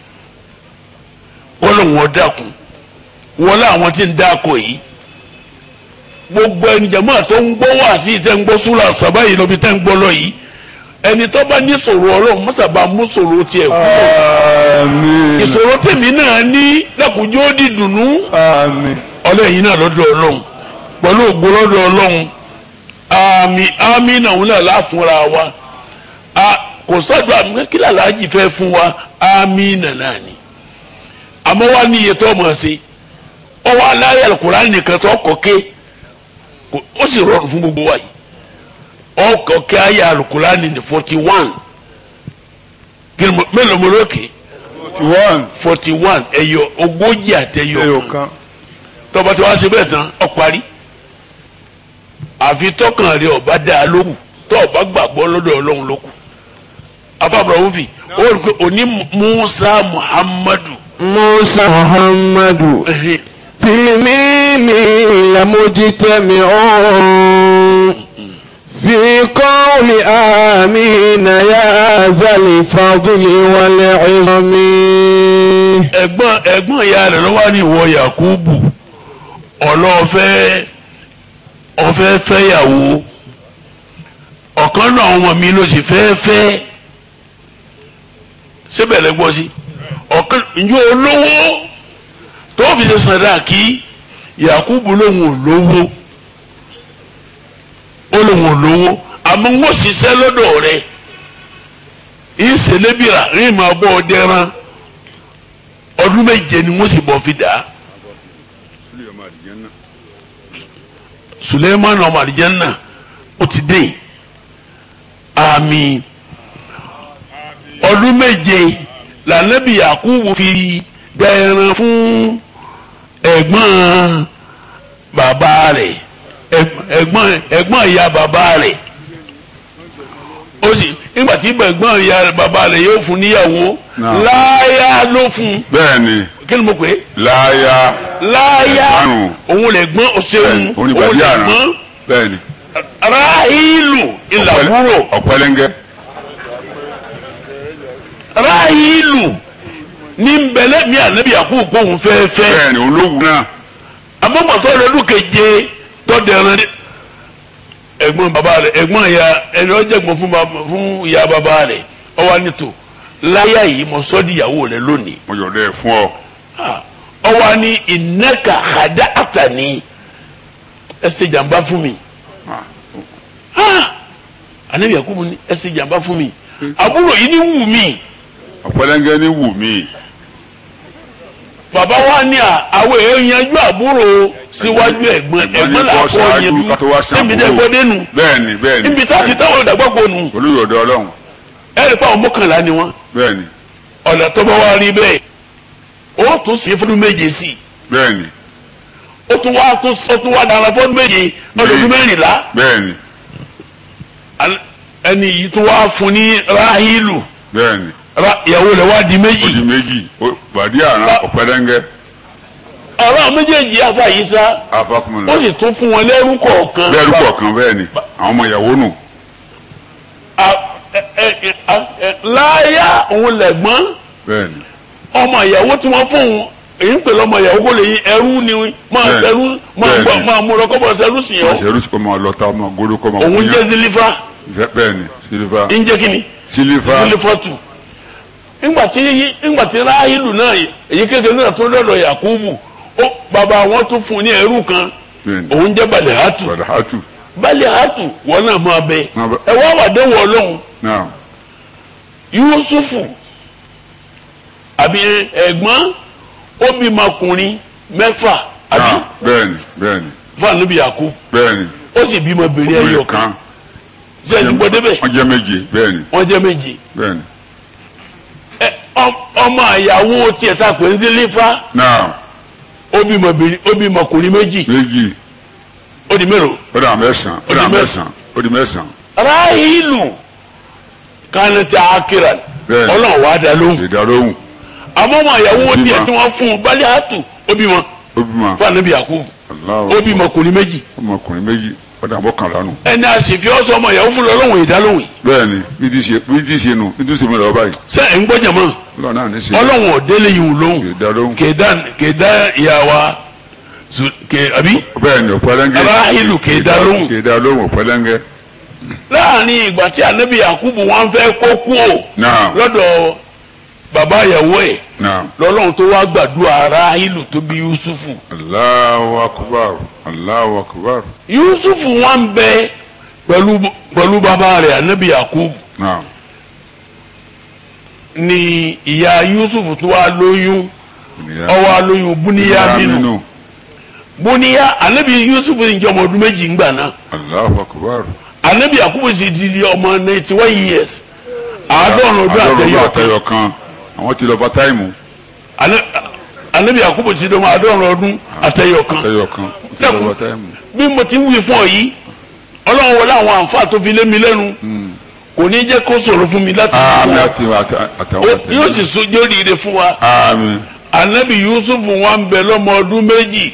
S2: wọ́n lọ wọ́n dákun wọ́n lọ àwọn tí ń dáko yìí gbogbo ẹni jama tó ń gbọ́ wá sí tẹ́ ń gbọ́ súra sábà yìí lọ́bi tẹ́ ń gbọ́ lọ yìí ẹni tó bá ní sọ̀rọ̀ ọlọ́run mọ́sàbá mú sọ̀rọ̀ tiẹ̀ kú
S3: àmín
S2: ìṣòro tèmi náà ní dákunjó ó di dùnú
S3: àmín
S2: ọlẹ́yìn náà lọ́dọ̀ ọlọ́run pẹ̀lú ògbó lọ́dọ̀ ọlọ́run àmì àmì náà wọn náà láfúnra wa a kò sọ́dọ̀ àmì kí làlájì fẹ́ fún wa àmì nàná ni àmọ́ wá ní iye tó mọ̀ sí ọwọ́ aláyà Al-Kùránì nìkan tó kọ̀ ké kò- ó sì rọrùn fún gbogbo wa yìí ọkọ̀ ké ayà Al-Kùránì ní forty one kí ni mo- mélòó mo lókè
S3: forty one
S2: forty one ẹ̀yọ ogójì àtẹ̀yọ
S3: ẹyọ
S2: kan
S3: kan
S2: tọba tí wàá ṣe bẹ́ẹ̀ tán ọ parí àfi tọkàn rẹ ọba dá a lóhùn tó ọba gbàgbọ́ lọ́dọ̀ ọlọ́run lókù afábọ̀ òfin ó rí i pé òní musa muhammadu
S1: موسى محمد
S2: ẹhìn,
S1: في الميم لمجتمعون في قول آمين يا ذا الفضل والعظم
S2: ẹ̀gbọ́n ẹ̀gbọ́n ìyá rẹ̀ ló wá ní ìwọ yakubu ọlọ́ọ̀fẹ́ ọ̀fẹ́ fẹ́yàwó ọ̀kan náà àwọn ọmọ mi ló sì fẹ́ fẹ́ síbẹ̀ lẹ gbọ́ sí ọ̀kan ìjọ olówó tó fi ṣe sàdáàkì yakubu lòun ò lówó ó lòun ò lówó àmọ́ wọ́n ṣiṣẹ́ lọ́dọ̀ rẹ̀ ìṣẹ̀lẹ́bìrà rí ìmọ̀ ọgbọ́ ọdẹ́rán ọdún méje ni wọ́n sì bọ̀ fi dà á suleiman ọmọ àlìjẹ́nà ó ti dé àmì ọdún méje lànàbì yakubu fi dá ẹran fún ẹ̀gbọ́n bàbá rẹ̀ ẹ̀gbọ́n ẹ̀gbọ́n ìyá bàbá rẹ̀ ó sì nígbà tí gbẹ̀gbọ́n ìyá bàbá rẹ̀ yóò fún níyàwó
S3: Náà.
S2: láyà ló fún
S3: bẹ́ẹ̀ ni
S2: kí ni mo pè é
S3: láyà
S2: láyà
S3: Ẹ̀gbọ́n.
S2: òun lè gbọ́n òṣèlú
S3: òun ni
S2: òun
S3: bàbí
S2: lè
S3: àrán
S2: gbọ́n
S3: bẹ́ẹ̀ ni
S2: ráhìlù ìlàbúrò
S3: ọ̀pẹ̀lẹ́ngẹ́
S2: ráhìlù ní nbẹ̀lẹ̀ mi ànábì àkókò kóhun fẹ́ẹ́fẹ́
S3: bẹ́ẹ̀ ni olówó náà
S2: àmọ́mọ́tò lọ́dún keje tọ́dẹ̀rán ẹ̀gbọ́n bàbá rẹ̀ ẹ̀gbọ́n ìyá ẹni ọjọ́gbọ́n fún bàbá- fún ìyá bàbá rẹ̀ ọwọ́ nítò láyà yìí mo sọ́ di ìyàwó rẹ̀ lónìí
S3: mo yọ̀dọ̀ ẹ̀ fún ọ
S2: ọwọ́ ní ìnáka àdá àtàní ẹ ṣe jàmbá fún mi ànábì àkókò ní ẹ ṣe jàmbá fún mi àbúrò yìí ní wù mí
S3: ọ̀pẹ̀lẹ́ngẹ́ ní wù mí
S2: bàbá wa ní à àwọn èèyàn yanjú àbúrò síwájú ẹ̀gbọ́n
S3: Ẹ̀gbọ́n ní
S2: ẹ̀gbọ́n là
S3: kó
S2: kọ́
S3: ṣáájú
S2: yanjú
S3: ká tó wá sí
S2: síbi
S3: àbúrò.
S2: tẹ́ gbọ́ dénú
S3: bẹ́ẹ̀ ni bẹ́ẹ̀ ni
S2: níbi tá a ti táwọn ìdàgbàgbọ́ nù
S3: olùyọ̀dọ̀ ọlọ́run
S2: ẹ̀rì pa àwọn mọ́kànlá ni wọ́n
S3: bẹ́ẹ̀ ni
S2: ọ̀nà tó bá wá rí bẹ́ẹ̀ ó tún sí fọdún méje sí i
S3: bẹ́ẹ̀ ni
S2: ó tún wá tún ó tún wá dára fọdún méje ọdún mẹ́rìnlá
S3: bẹ́ẹ̀ ni
S2: Al- ẹni yìí tún wá fún ní ráhìlù
S3: bẹ́ẹ̀ ni
S2: Ra- ìyàwó rẹ̀ wá di
S3: ó di
S2: méjì
S3: méjì ó- bàdí àrán
S2: Ba-
S3: ọ̀pẹ̀lẹ́ngẹ́
S2: ọ̀rọ̀ méjèèjì afa yìí sá
S3: afakumula
S2: ó sì tún fún wọn lẹ́rú kọ̀ọ̀kan
S3: bẹ́ẹ̀ rúkọ̀ kan bẹ́ẹ̀ ni àwọn ọmọ ìyàwó nù
S2: A- ẹ- ẹ- ẹ- a- ẹ- láyà òun lẹ̀gbọ́n
S3: bẹ́ẹ̀ ni
S2: ọmọ ìyàwó tí wọ́n fún un èyí ń pè lọ́mọ ìyàwó kó lè yí ẹrú ni máa
S3: Bẹ́ẹ̀.
S2: ṣẹrú máa
S3: Bẹ́ẹ̀
S2: gbọ́
S3: ni.
S2: máa mú lọ́kọ́ bọ̀ ṣẹrú sí yẹn
S3: àṣẹrú kọ́ máa lọ́ta ọmọ gbóló kọ́ máa
S2: òun
S3: kúnyán.
S2: jẹ́ zilifa
S3: bẹ́ẹ̀ ni sílífà
S2: ń jẹ́ kíni
S3: sílífà
S2: zilifatu ńgbà tí ńgbà tí ráhìlù náà èyí kékeré náà tó lọ́dọ̀ yakubu ó bàbá wọn tún fún un ní ẹrú kan
S3: bẹ́ẹ̀ ni
S2: òun jẹ́ balihatu
S3: bàdà hàtù
S2: balihatu wọn náà máa bẹ
S3: Máa bẹ.
S2: ẹ wá wà déwọ ọlọ́run
S3: náà
S2: yusufu àbí ẹ̀gbọ́n ó bímọ ọkùnrin mẹ́fà àbí
S3: náà bẹ́ẹ̀ ni bẹ́ẹ̀ ni
S2: fún ànábì yakubu
S3: bẹ́ẹ̀ ni
S2: ó sì bímọ bèrè ẹyọ
S3: obìnrin
S2: kan
S3: kan
S2: ṣe ẹni gbọ́ débẹ̀
S3: wọ́n jẹ́ méje bẹ́ẹ̀ ni
S2: wọ́n jẹ́ méjì
S3: bẹ́ẹ̀ ni
S2: ẹ ọ- ọmọ àyàwó tiẹ̀ ta pé ń sílífà
S3: náà
S2: ó bímọ bèrè ó bímọ ọkùnrin méjì
S3: méjì
S2: ó di mélòó
S3: ó dà mẹ́sàn-án ó
S2: Ó
S3: dà
S2: di
S3: mẹ́sàn-án ó di mẹ́sàn-án
S2: ráhìlù kánẹ́tì akíra
S3: Bẹ́ẹ̀.
S2: ọlọ́run wàá dá lóhùn
S3: ìdádóhùn
S2: àmọ́ ọmọ àyàwó
S3: Ó bímọ.
S2: tiẹ̀ tí wọ́n fún un bálẹ̀ àtù ó bímọ
S3: ó bímọ
S2: fún ànábì yakubu
S3: aláwọ̀
S2: ó bímọ ọkùnrin méjì
S3: ọmọkùnrin méjì ó dà mọ́kànlá nù
S2: ẹni àṣìfi ọsọ ọmọ ìyàwó fún lọ́lọ́run ìdálóhùn
S3: bẹ́ẹ̀ ni bí ti ṣe bí ti ṣe nù bí ti ṣe mi lọ́wọ́ báyìí
S2: ṣé ẹ̀ ń gbọ́ jẹ̀mọ́
S3: ọlọ́run náà ní ṣe
S2: ọlọ́run ọ̀dẹ́lẹ̀ yìí ń lóhùn
S3: ìdádóhùn
S2: kèdá kèdá ìyàwó kè àbí
S3: bẹ́ẹ̀ ni ọ̀pẹ́lẹ́ngẹ́
S2: Ráhìlù kì í dá lóhùn.
S3: kì í dá lóhùn ọ̀pẹ́lẹ́ngẹ́
S2: láàrin ìgbà tí ànábì yakubu wọn fẹ́ kó kú ò
S3: náà
S2: lọ́dọ̀ bàbá ìyàwó ẹ̀
S3: náà
S2: lọ́lọ́run tó wá gbàdúrà ráhìlù tó bí yusufu
S3: Allahu akbar Allahu akbar
S2: yusufu wọn bẹ pẹ̀lú pẹ̀lú bàbá rẹ̀ ànábì yakubu
S3: náà
S2: ni ìyá yusufu tó wá lóyún
S3: ènìyàn
S2: ó wá lóyún búníyámínú bóníyá anabi yusuf ní jẹ́ ọmọ ọdún méjì ńgbà náà
S3: Allahu akbar
S2: anabi yakubu sì di di ọmọ ninety one years àádọ́rùn ọdún
S3: àádọ́rùn
S2: àtẹyọ kan
S3: àtẹyọ kan àwọn ti lọ bá táìmù
S2: Ana- anabi yakubu ti di ọmọ àádọ́rùn ọdún àtẹyọ kan
S3: àtẹyọ kan ti lọ bá táìmù
S2: bí mo ti ń wí fún ọ yìí ọlọ́run wọlé àwọn àǹfààní tó fi lé mi lẹ́nu kò ní jẹ́ kó sọ̀rọ̀ fún mi láti
S3: àmì
S2: fún
S3: àti àtà- àtàwọn
S2: wa
S3: àtẹyọ
S2: yóò sì sojú oríire fún wa
S3: àmì
S2: anabi yusuf wọn ń bẹ lọ́mọ ọdún méjì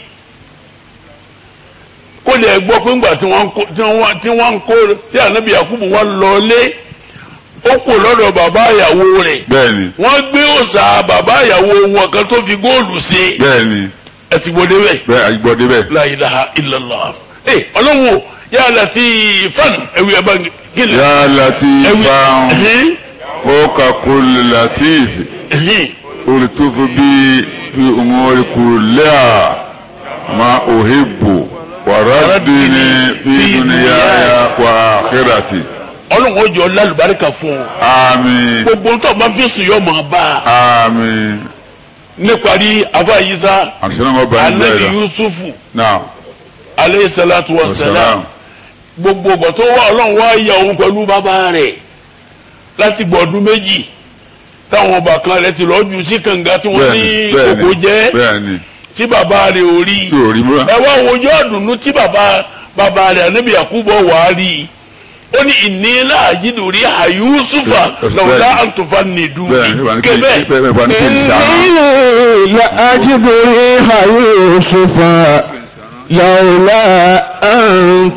S2: kó lè gbọ́ pé ńgbà tí wọ́n ń kó tí wọ́n tí wọ́n ń kó tí anabi yakubu wọn lọ lé ó kò lọ́dọ̀ bàbá ìyàwó rẹ̀
S3: bẹ́ẹ̀ ni
S2: wọ́n gbé òòṣà bàbá ìyàwó wọn kan tó fi góòlù ṣe
S3: bẹ́ẹ̀ ni
S2: ẹ ti gbọ́dé bẹ́ẹ̀
S3: bẹ́ẹ̀ àyígbọ́dé bẹ́ẹ̀
S2: la ilaha illallah ẹ ọlọ́run o yà láti fan ẹ̀wì ẹ̀ bá gílẹ̀
S3: yà
S2: ẹ̀wì
S3: latifan
S2: ẹ̀hìn
S3: fawqa kulli latif
S2: ẹ̀hìn
S3: ultufu bi fi umuri kulliha ma uhibbu wa raddini fi dunyaya wa akhirati
S2: ọlọ́run ó jọ lálùbáríkà fún ọ
S3: àmín
S2: gbogbo ntọ́ bá fi sùn yọ mọ̀ bá a.
S3: àmín
S2: níparí afáyísá
S3: àṣìṣe ọmọ bàbá
S2: anabi
S3: bẹ́ẹ̀ la
S2: yusufu
S3: náà
S2: aleyhi salatu wa salam
S3: wasalam
S2: gbogbo ọgbà tó wà ọlọ́run wá ya òun pẹ̀lú bàbá rẹ̀ láti gbọ̀dún méjì táwọn ọba kan rẹ̀ ti lọ́ọ́ ju sí kànga tí wọ́n ní
S3: bẹ́ẹ̀ni bẹ́ẹ̀ni
S2: kòkó jẹ́
S3: bẹ́ẹ̀ni
S2: tí bàbá rẹ̀ ò rí
S3: tí ò rí múra
S2: ẹ wá wojú ọ̀dùnnú tí bàbá bàbá rẹ̀ anabi yakubu wà á rí ó ní ìnílá àjídùrí àyùsùfà
S3: Bẹ́ẹ̀,
S2: lọ́wọ́lá
S3: bẹ́ẹ̀.
S2: àǹtọ̀fà nìdú
S3: bẹ́ẹ̀ ni wà ní kí
S2: kébẹ́
S3: bẹ́ẹ̀ wà ní kí n sàrán.
S1: إني لأجد ريح يوسف لولا أن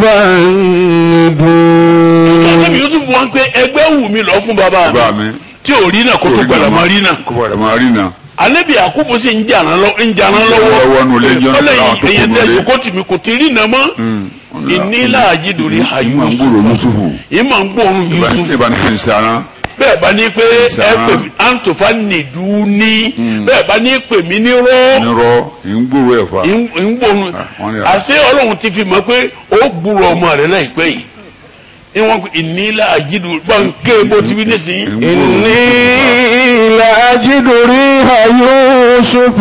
S1: تفندون
S2: ànábì yusuf wọn pé ẹgbẹ́ wù mí lọ fún bàbá mi
S3: bàbá mi
S2: tí ò rí náà kó tó gbàdá máa rí náà
S3: kó padà máa rí náà.
S2: ànábì àkókò sì ń jàrán lọ ń jàrán lọ́wọ́
S3: lọ́wọ́ nù lé jọ́
S2: ọlẹ́
S3: àwọn tó
S2: yìí èyàn
S3: kù
S2: tẹ́
S3: nù lé.
S2: ìjókòó tì mí kò ti rí náà mọ́ ìnílá àjídùrí
S3: ìmọ̀ ń gbúrò
S2: àyùsùfà
S3: yusufu.
S2: ìmọ̀ ń gbóòórùn yusuf
S3: ìbá ní kí n sàrán.
S2: bẹ́ẹ̀ bá ní pé ẹ
S3: Sàrán.
S2: pè mí àǹtọ̀fà nìdú ní bẹ́ẹ̀ bá ní pè mí ní rọ́
S3: nírọ̀ ń gbúrò ẹ̀ fa.
S2: ń gbóòórùn
S3: wọ́n ní à.
S2: àṣé ọlọ́run ti fi mọ̀ pé ó gbúrò ọmọ rẹ̀ láìpẹ́ yìí ìwọ̀n ìnílá àjídù bọ́ǹkẹ́ bó ti wí nísìnyí.
S3: ń gbúrò
S1: إني لأجد ريح يوسف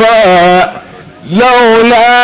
S1: لولا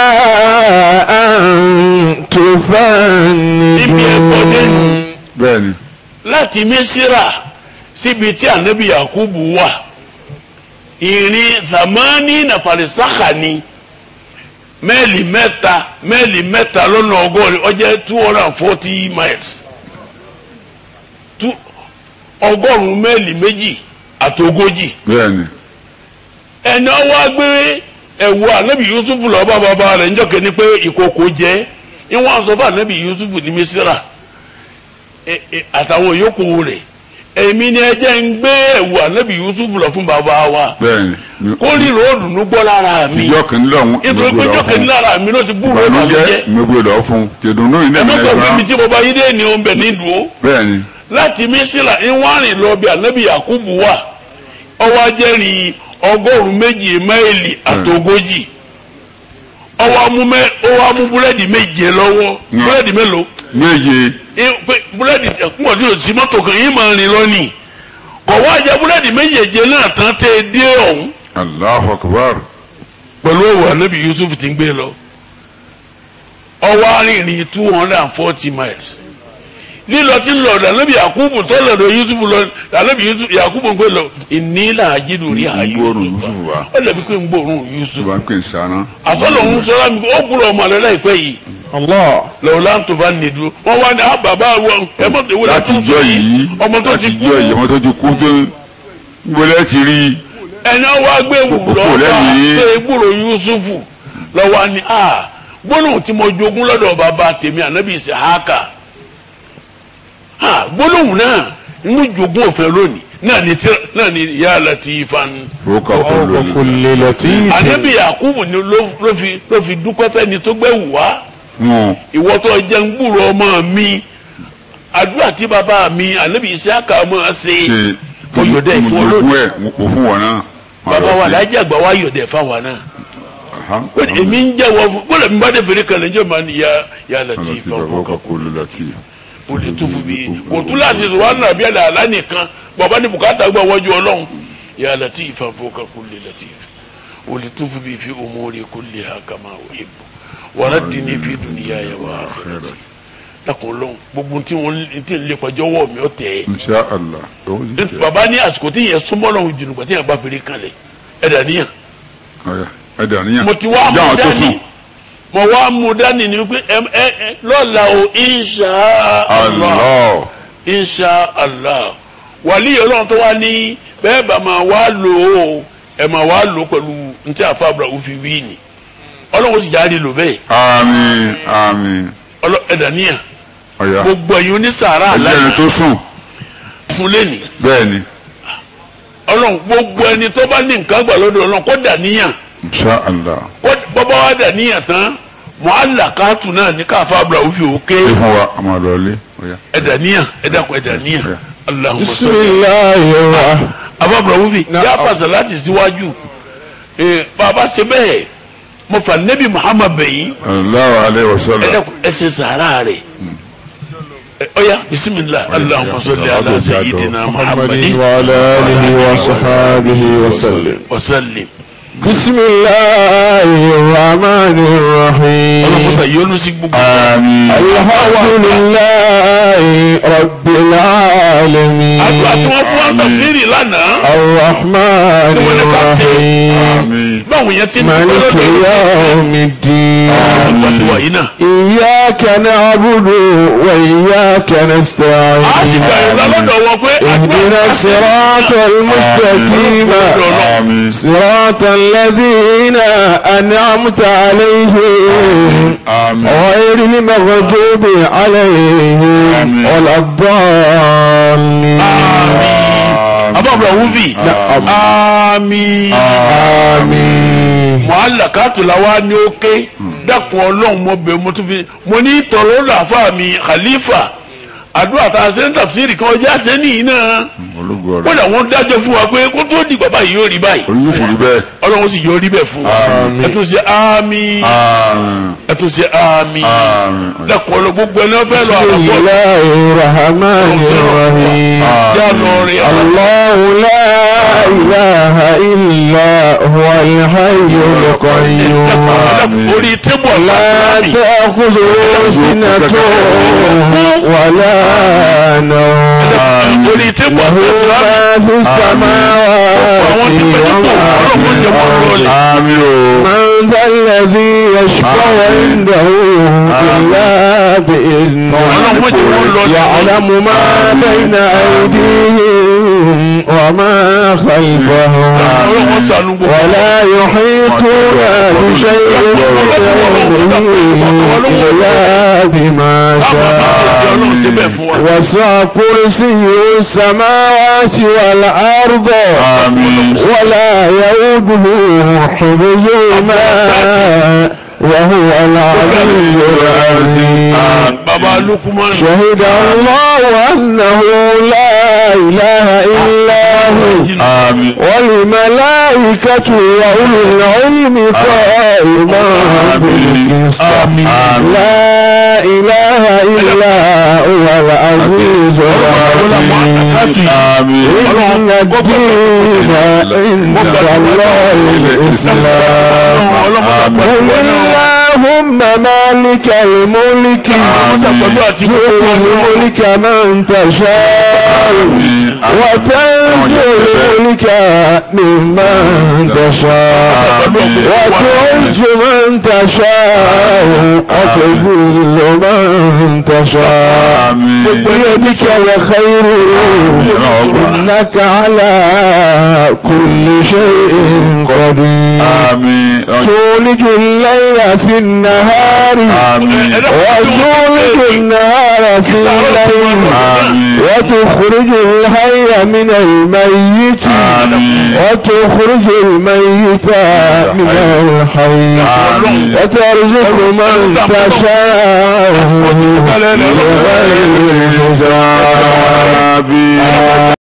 S1: أن
S2: níbi ẹ̀kọ́ dé
S1: تفندون
S3: bẹ́ẹ̀ ni.
S2: láti mísírà síbi tí ànábì yakubu wà ìrìn zamani na farisaka ni mẹ́ẹ̀lì mẹ́ta mẹ́ẹ̀lì mẹ́ta lọ́nà ọgọ́rin ó jẹ́ two hundred and forty miles Two- ọgọ́rùn-ún mẹ́ẹ̀lì méjì àti ogójì
S3: bẹ́ẹ̀ ni.
S2: ẹni ọwọ́ agbé ẹ̀wù ànábì yusuf lọ bá bàbá rẹ̀ níjọ́ kẹ́ni pé ìkòkò jẹ́ ìwọ̀n sọ fún ànábì yusuf ní mísírà ẹ- ẹ- àtàwọn yòókù rẹ̀ èmi ni ẹ jẹ́ ń gbé ẹ̀wù ànábì yusuf lọ fún bàbá wa
S3: bẹ́ẹ̀ ni.
S2: kó ríro òdùnnú gbọ́ lára mi
S3: ìjọ kìíní lọ́hún
S2: nítorí pé ìjọ́ kẹ́ni lára mi ló ti búrò
S3: ìbànújẹ́
S2: ìbànújẹ́
S3: ìmọ̀gbé lọ́ fún tìdùnnú yìí
S2: ẹ
S3: náà
S2: mọ́tò
S3: ní
S2: mi
S3: ẹ̀ka
S2: tí mo bá yí dé ni òun bẹ̀ nídùú
S3: bẹ́ẹ̀ ni.
S2: láti mísírà ìwárìn lọ bí ànábì yakubu wà ọwọ́ ajẹ́rìí ọgọ́rùn-ún méjì máìlì àtogójì ọwọ́ amú mẹ́ ọwọ́ amú búrẹ́dì méje lọ́wọ́
S3: Mm.
S2: búrẹ́dì mélòó
S3: méje
S2: Ẹ- pé búrẹ́dì ẹ̀kúnmọ̀ tí o ti mọ́tò kan yín máa rìn lọ́nìí kọ̀ wá jẹ búrẹ́dì méjèèje náà tán tẹ́ ẹ dé ọ̀hún
S3: Allahu Akbar.
S2: pẹ̀lú òwò ànábì yusuf ti ń gbé lọ ọwọ́ arìnrìn two hundred and forty miles lílọ tí ń lọ ọ̀dọ̀ ànábì yakubu tó lọ́dọ̀ yusuf lọ ànábì yusuf yakubu ń gbé lọ ìnílà àjídù rí
S3: ń gbóòórùn
S2: yusuf
S3: Yusuf wa.
S2: ó lẹ́bi pé ń gbóòórùn yusuf
S3: ìbá ń pè ń sàrán.
S2: àsọlọ̀ ń sọ́ra mi ó kúrò ọmọ rẹ láìpẹ́ yìí
S1: الله
S2: lọ́wọ́ láǹtó bá nìdú wọ́n wá ní àbàbà wọn ẹ mọ̀ tó wọlé
S3: láti
S2: tó
S3: jọ yìí
S2: ọmọ tó
S3: láti
S2: ti kú
S3: jọ yìí ọmọ tó ti kú tó gbọ́dọ̀ ti rí
S2: ẹni wá gbé wù
S3: Kókó
S2: lọ́wọ́
S3: lẹ́yìn.
S2: gbé gbúrò yusufu lọ́wọ́ ni a gbólóhùn tí mo jogún lọ́dọ̀ bàbá tèmi ànábì Ìsíhákà a gbólóhùn náà inú jogún òfin lónìí náà ni tí náà ni ya Latifan
S3: fowókà kó lórí.
S1: كل لطيف
S2: ànábì Yakubu ni ló ló fi ló fi dúpẹ́ fẹ́ni tó gbé wù wá
S3: wọn
S2: ìwọ tó jẹ́ ń gbúrò ọmọ mi àdúrà tí bàbá mi ànábì Ìsíhákà máa ṣe
S3: ṣe
S2: mo yọ̀dẹ̀
S3: mo
S2: fún ọ
S3: fún
S2: lónìí
S3: ẹ mo kò fún wọn náà. Wọn
S2: bàbá
S3: lọ
S2: wa
S3: sí.
S2: lájà gbà wá yọ̀dẹ̀ fáwọn náà.
S3: Aha.
S2: èmi ń jẹ́wọ́ fún bọ́lá mi bá dé fèrè kan lẹ́jọ́ máa ní ya ya
S3: Ọlọ́run
S2: Latif
S3: ti bàbá
S2: fọwọ́
S3: ọkọ̀ kó ló láti.
S2: o lè tó fún mi kò tún láti sọ wà nàbí àlà àlá nìkan bàbá ní bùkátà gbà wájú ọlọ́run ya Latif fọwọ́ kulli Latif o lè tó fún mi fi umuri kulliha kama uhibbu wa raddini fi dunyaya wa akhirati lakun lọ́n gbogbo tí wọ́n ti lè pàjọ́ wọ̀ mí ọ tẹ̀
S3: Insha Allah. Owó yìí
S2: ẹ́
S3: jẹ́.
S2: bàbá ní àsìkò tí yẹn súnmọ́ lọ́hùn jùlọ gbà tí yẹn bá fèrè kan lẹ̀ ẹ̀dà níyàn
S3: Ọ̀yà, ẹ dàníyàn.
S2: mo ti wá
S3: Jáwọn
S2: mú
S3: tó sùn.
S2: dání mo wá mú dání ni wípé ẹ ẹ ẹ lọ́la o insha allah
S3: Allah.
S2: insha allah wàlí ọlọ́run tó wá ní bẹ́ẹ̀ bá máa wá lò ó ẹ máa wá lò ó pẹ̀lú ntí àfàbùrà òfin wí ni ọlọ́run sì jáde lò bẹ́ẹ̀
S3: Àmín àmín.
S2: ọlọ́ ẹ̀dá níyà
S3: Ọ̀yà.
S2: gbogbo ẹ̀yin onísàárà
S3: Ẹjẹ́ ẹni
S2: aláìní
S3: tó sùn.
S2: fún lẹ́nìí
S3: Bẹ́ẹ̀ ni.
S2: ọlọ́run gbogbo ẹni tó bá ní nǹkan gbà lọ́dọ̀ ọlọ́run kó dà níyàn
S3: Insha Allah.
S2: kó bọ́bá wa dà níyàn tán mọ́àlá káàtù náà ní káfàbùrà òfin òkè.
S3: Ṣé fún wa a máa lọ ilé? Ọ̀yà.
S2: ẹdaniya ẹdakọ ẹdaniya Allahumma
S1: بسم
S2: salli
S1: الله الرحمن
S2: ababura wufi
S1: Na-
S2: yà fasa láti síwájú ee bàbá ṣe bẹ́ẹ̀ mo fa nebi Muhammad bẹyìn
S3: Sallallahu alayhi wa sallam.
S2: ẹdakọ ẹsẹ sàárà rẹ ọyà bisimilah Allahumma salli ala sayyidina
S1: محمد
S2: Muhammadin
S1: وعلى آله وصحابه وسلم
S2: wa sallim
S1: بسم الله الرحمن الرحيم
S2: ọlọmọsà yọnu sí gbogbo
S3: Àmín.
S1: الحمد لله رب العالمين
S2: àdúrà tí wọn fún wa tafsiri lánàá
S1: الرحمن
S2: tí wọn ní ká ṣe
S1: الرحيم
S3: Àmín.
S2: báwo yẹn ti ń
S1: مالك
S2: lọ́dọ̀
S1: يوم الدين
S2: àgbà ti wà yìí náà.
S1: إياك نعبد وإياك
S2: a sì
S1: نستعين
S2: gbà ìlà lọ́dọ̀ wọn pé
S1: اهدنا الصراط المستقيم
S3: آمين
S1: صراط الذين أنعمت عليهم
S3: آمين
S1: غير المغضوب عليهم
S3: آمين.
S1: ولا الضالين
S2: abáwọlọ wúfì àmín
S1: آمين
S2: wàhálà kátùlá wa ní ó ké dákun ọlọ́run mo bẹ̀ mo tún fi mo ní tọrọ làáfà mi khalifa àdúrà tá a ṣe ń tàfsírì kan ọjà ṣe nìyí náà
S3: ológun ọ̀rọ̀
S2: kódà wọ́n dájọ́ fún wa pé kó tó di bàbá yìí yóò rí báyìí
S3: ológun sì rí bẹ́ẹ̀
S2: ọlọ́run sì yóò rí bẹ́ẹ̀ fún wa
S1: Àmín.
S2: ẹ tún ṣe àmín
S3: àmín
S2: ẹ tún ṣe àmín
S3: àmín
S2: dákun ọlọ́ gbogbo ẹni wọ́n fẹ́ lọ
S1: بسم
S2: àlọ́fọ́
S1: الله الرحمن الرحيم
S2: já lọ rí
S1: الله لا إله إلا هو الحي القيوم
S2: orí tébù
S1: لا
S2: ọ̀sán
S1: تأخذه سنة ولا نوم
S2: orí tébù
S1: له
S2: ọ̀sán
S1: ما في السماوات
S2: àwọn tí pẹ́ tó ọlọ́run jẹ́ wọ́n lọ́ọ̀lẹ̀.
S3: àmín o
S1: من ذا الذي يشفع عنده إلا بإذنه يعلم ما بين أيديهم وما خلفهم
S2: ọlọ́run sànú gbogbo.
S1: ولا يحيطون بشيء من علمه إلا بما شاء
S2: ọlọ́run ṣe bẹ́ẹ̀ fún wa.
S1: وسع كرسيه السماوات والأرض
S3: àmín
S1: ولا يؤوده حفظهما وهو العلي العظيم
S2: baba lukuman.
S1: شهد الله أنه لا إله إلا هو
S3: àmín
S1: والملائكة وأولو العلم قائما بالقسط لا إله إلا هو العزيز الحكيم
S3: àmín
S1: إن الدين عند الله الإسلام قل اللهم مالك الملك تؤتي الملك من تشاء وتنزل الملك ممن تشاء وتعز من تشاء وتذل من تشاء
S3: àmín
S1: بيدك الخير إنك على كل شيء قدير
S3: àmín
S1: تولج الليل في النهار
S3: àmín
S1: وتولج النهار في الليل
S3: àmín
S1: وتخرج الحي من الميت
S3: آمين.
S1: وتخرج الميت من الحي
S3: آمين.
S1: وترزق من تشاء بغير حساب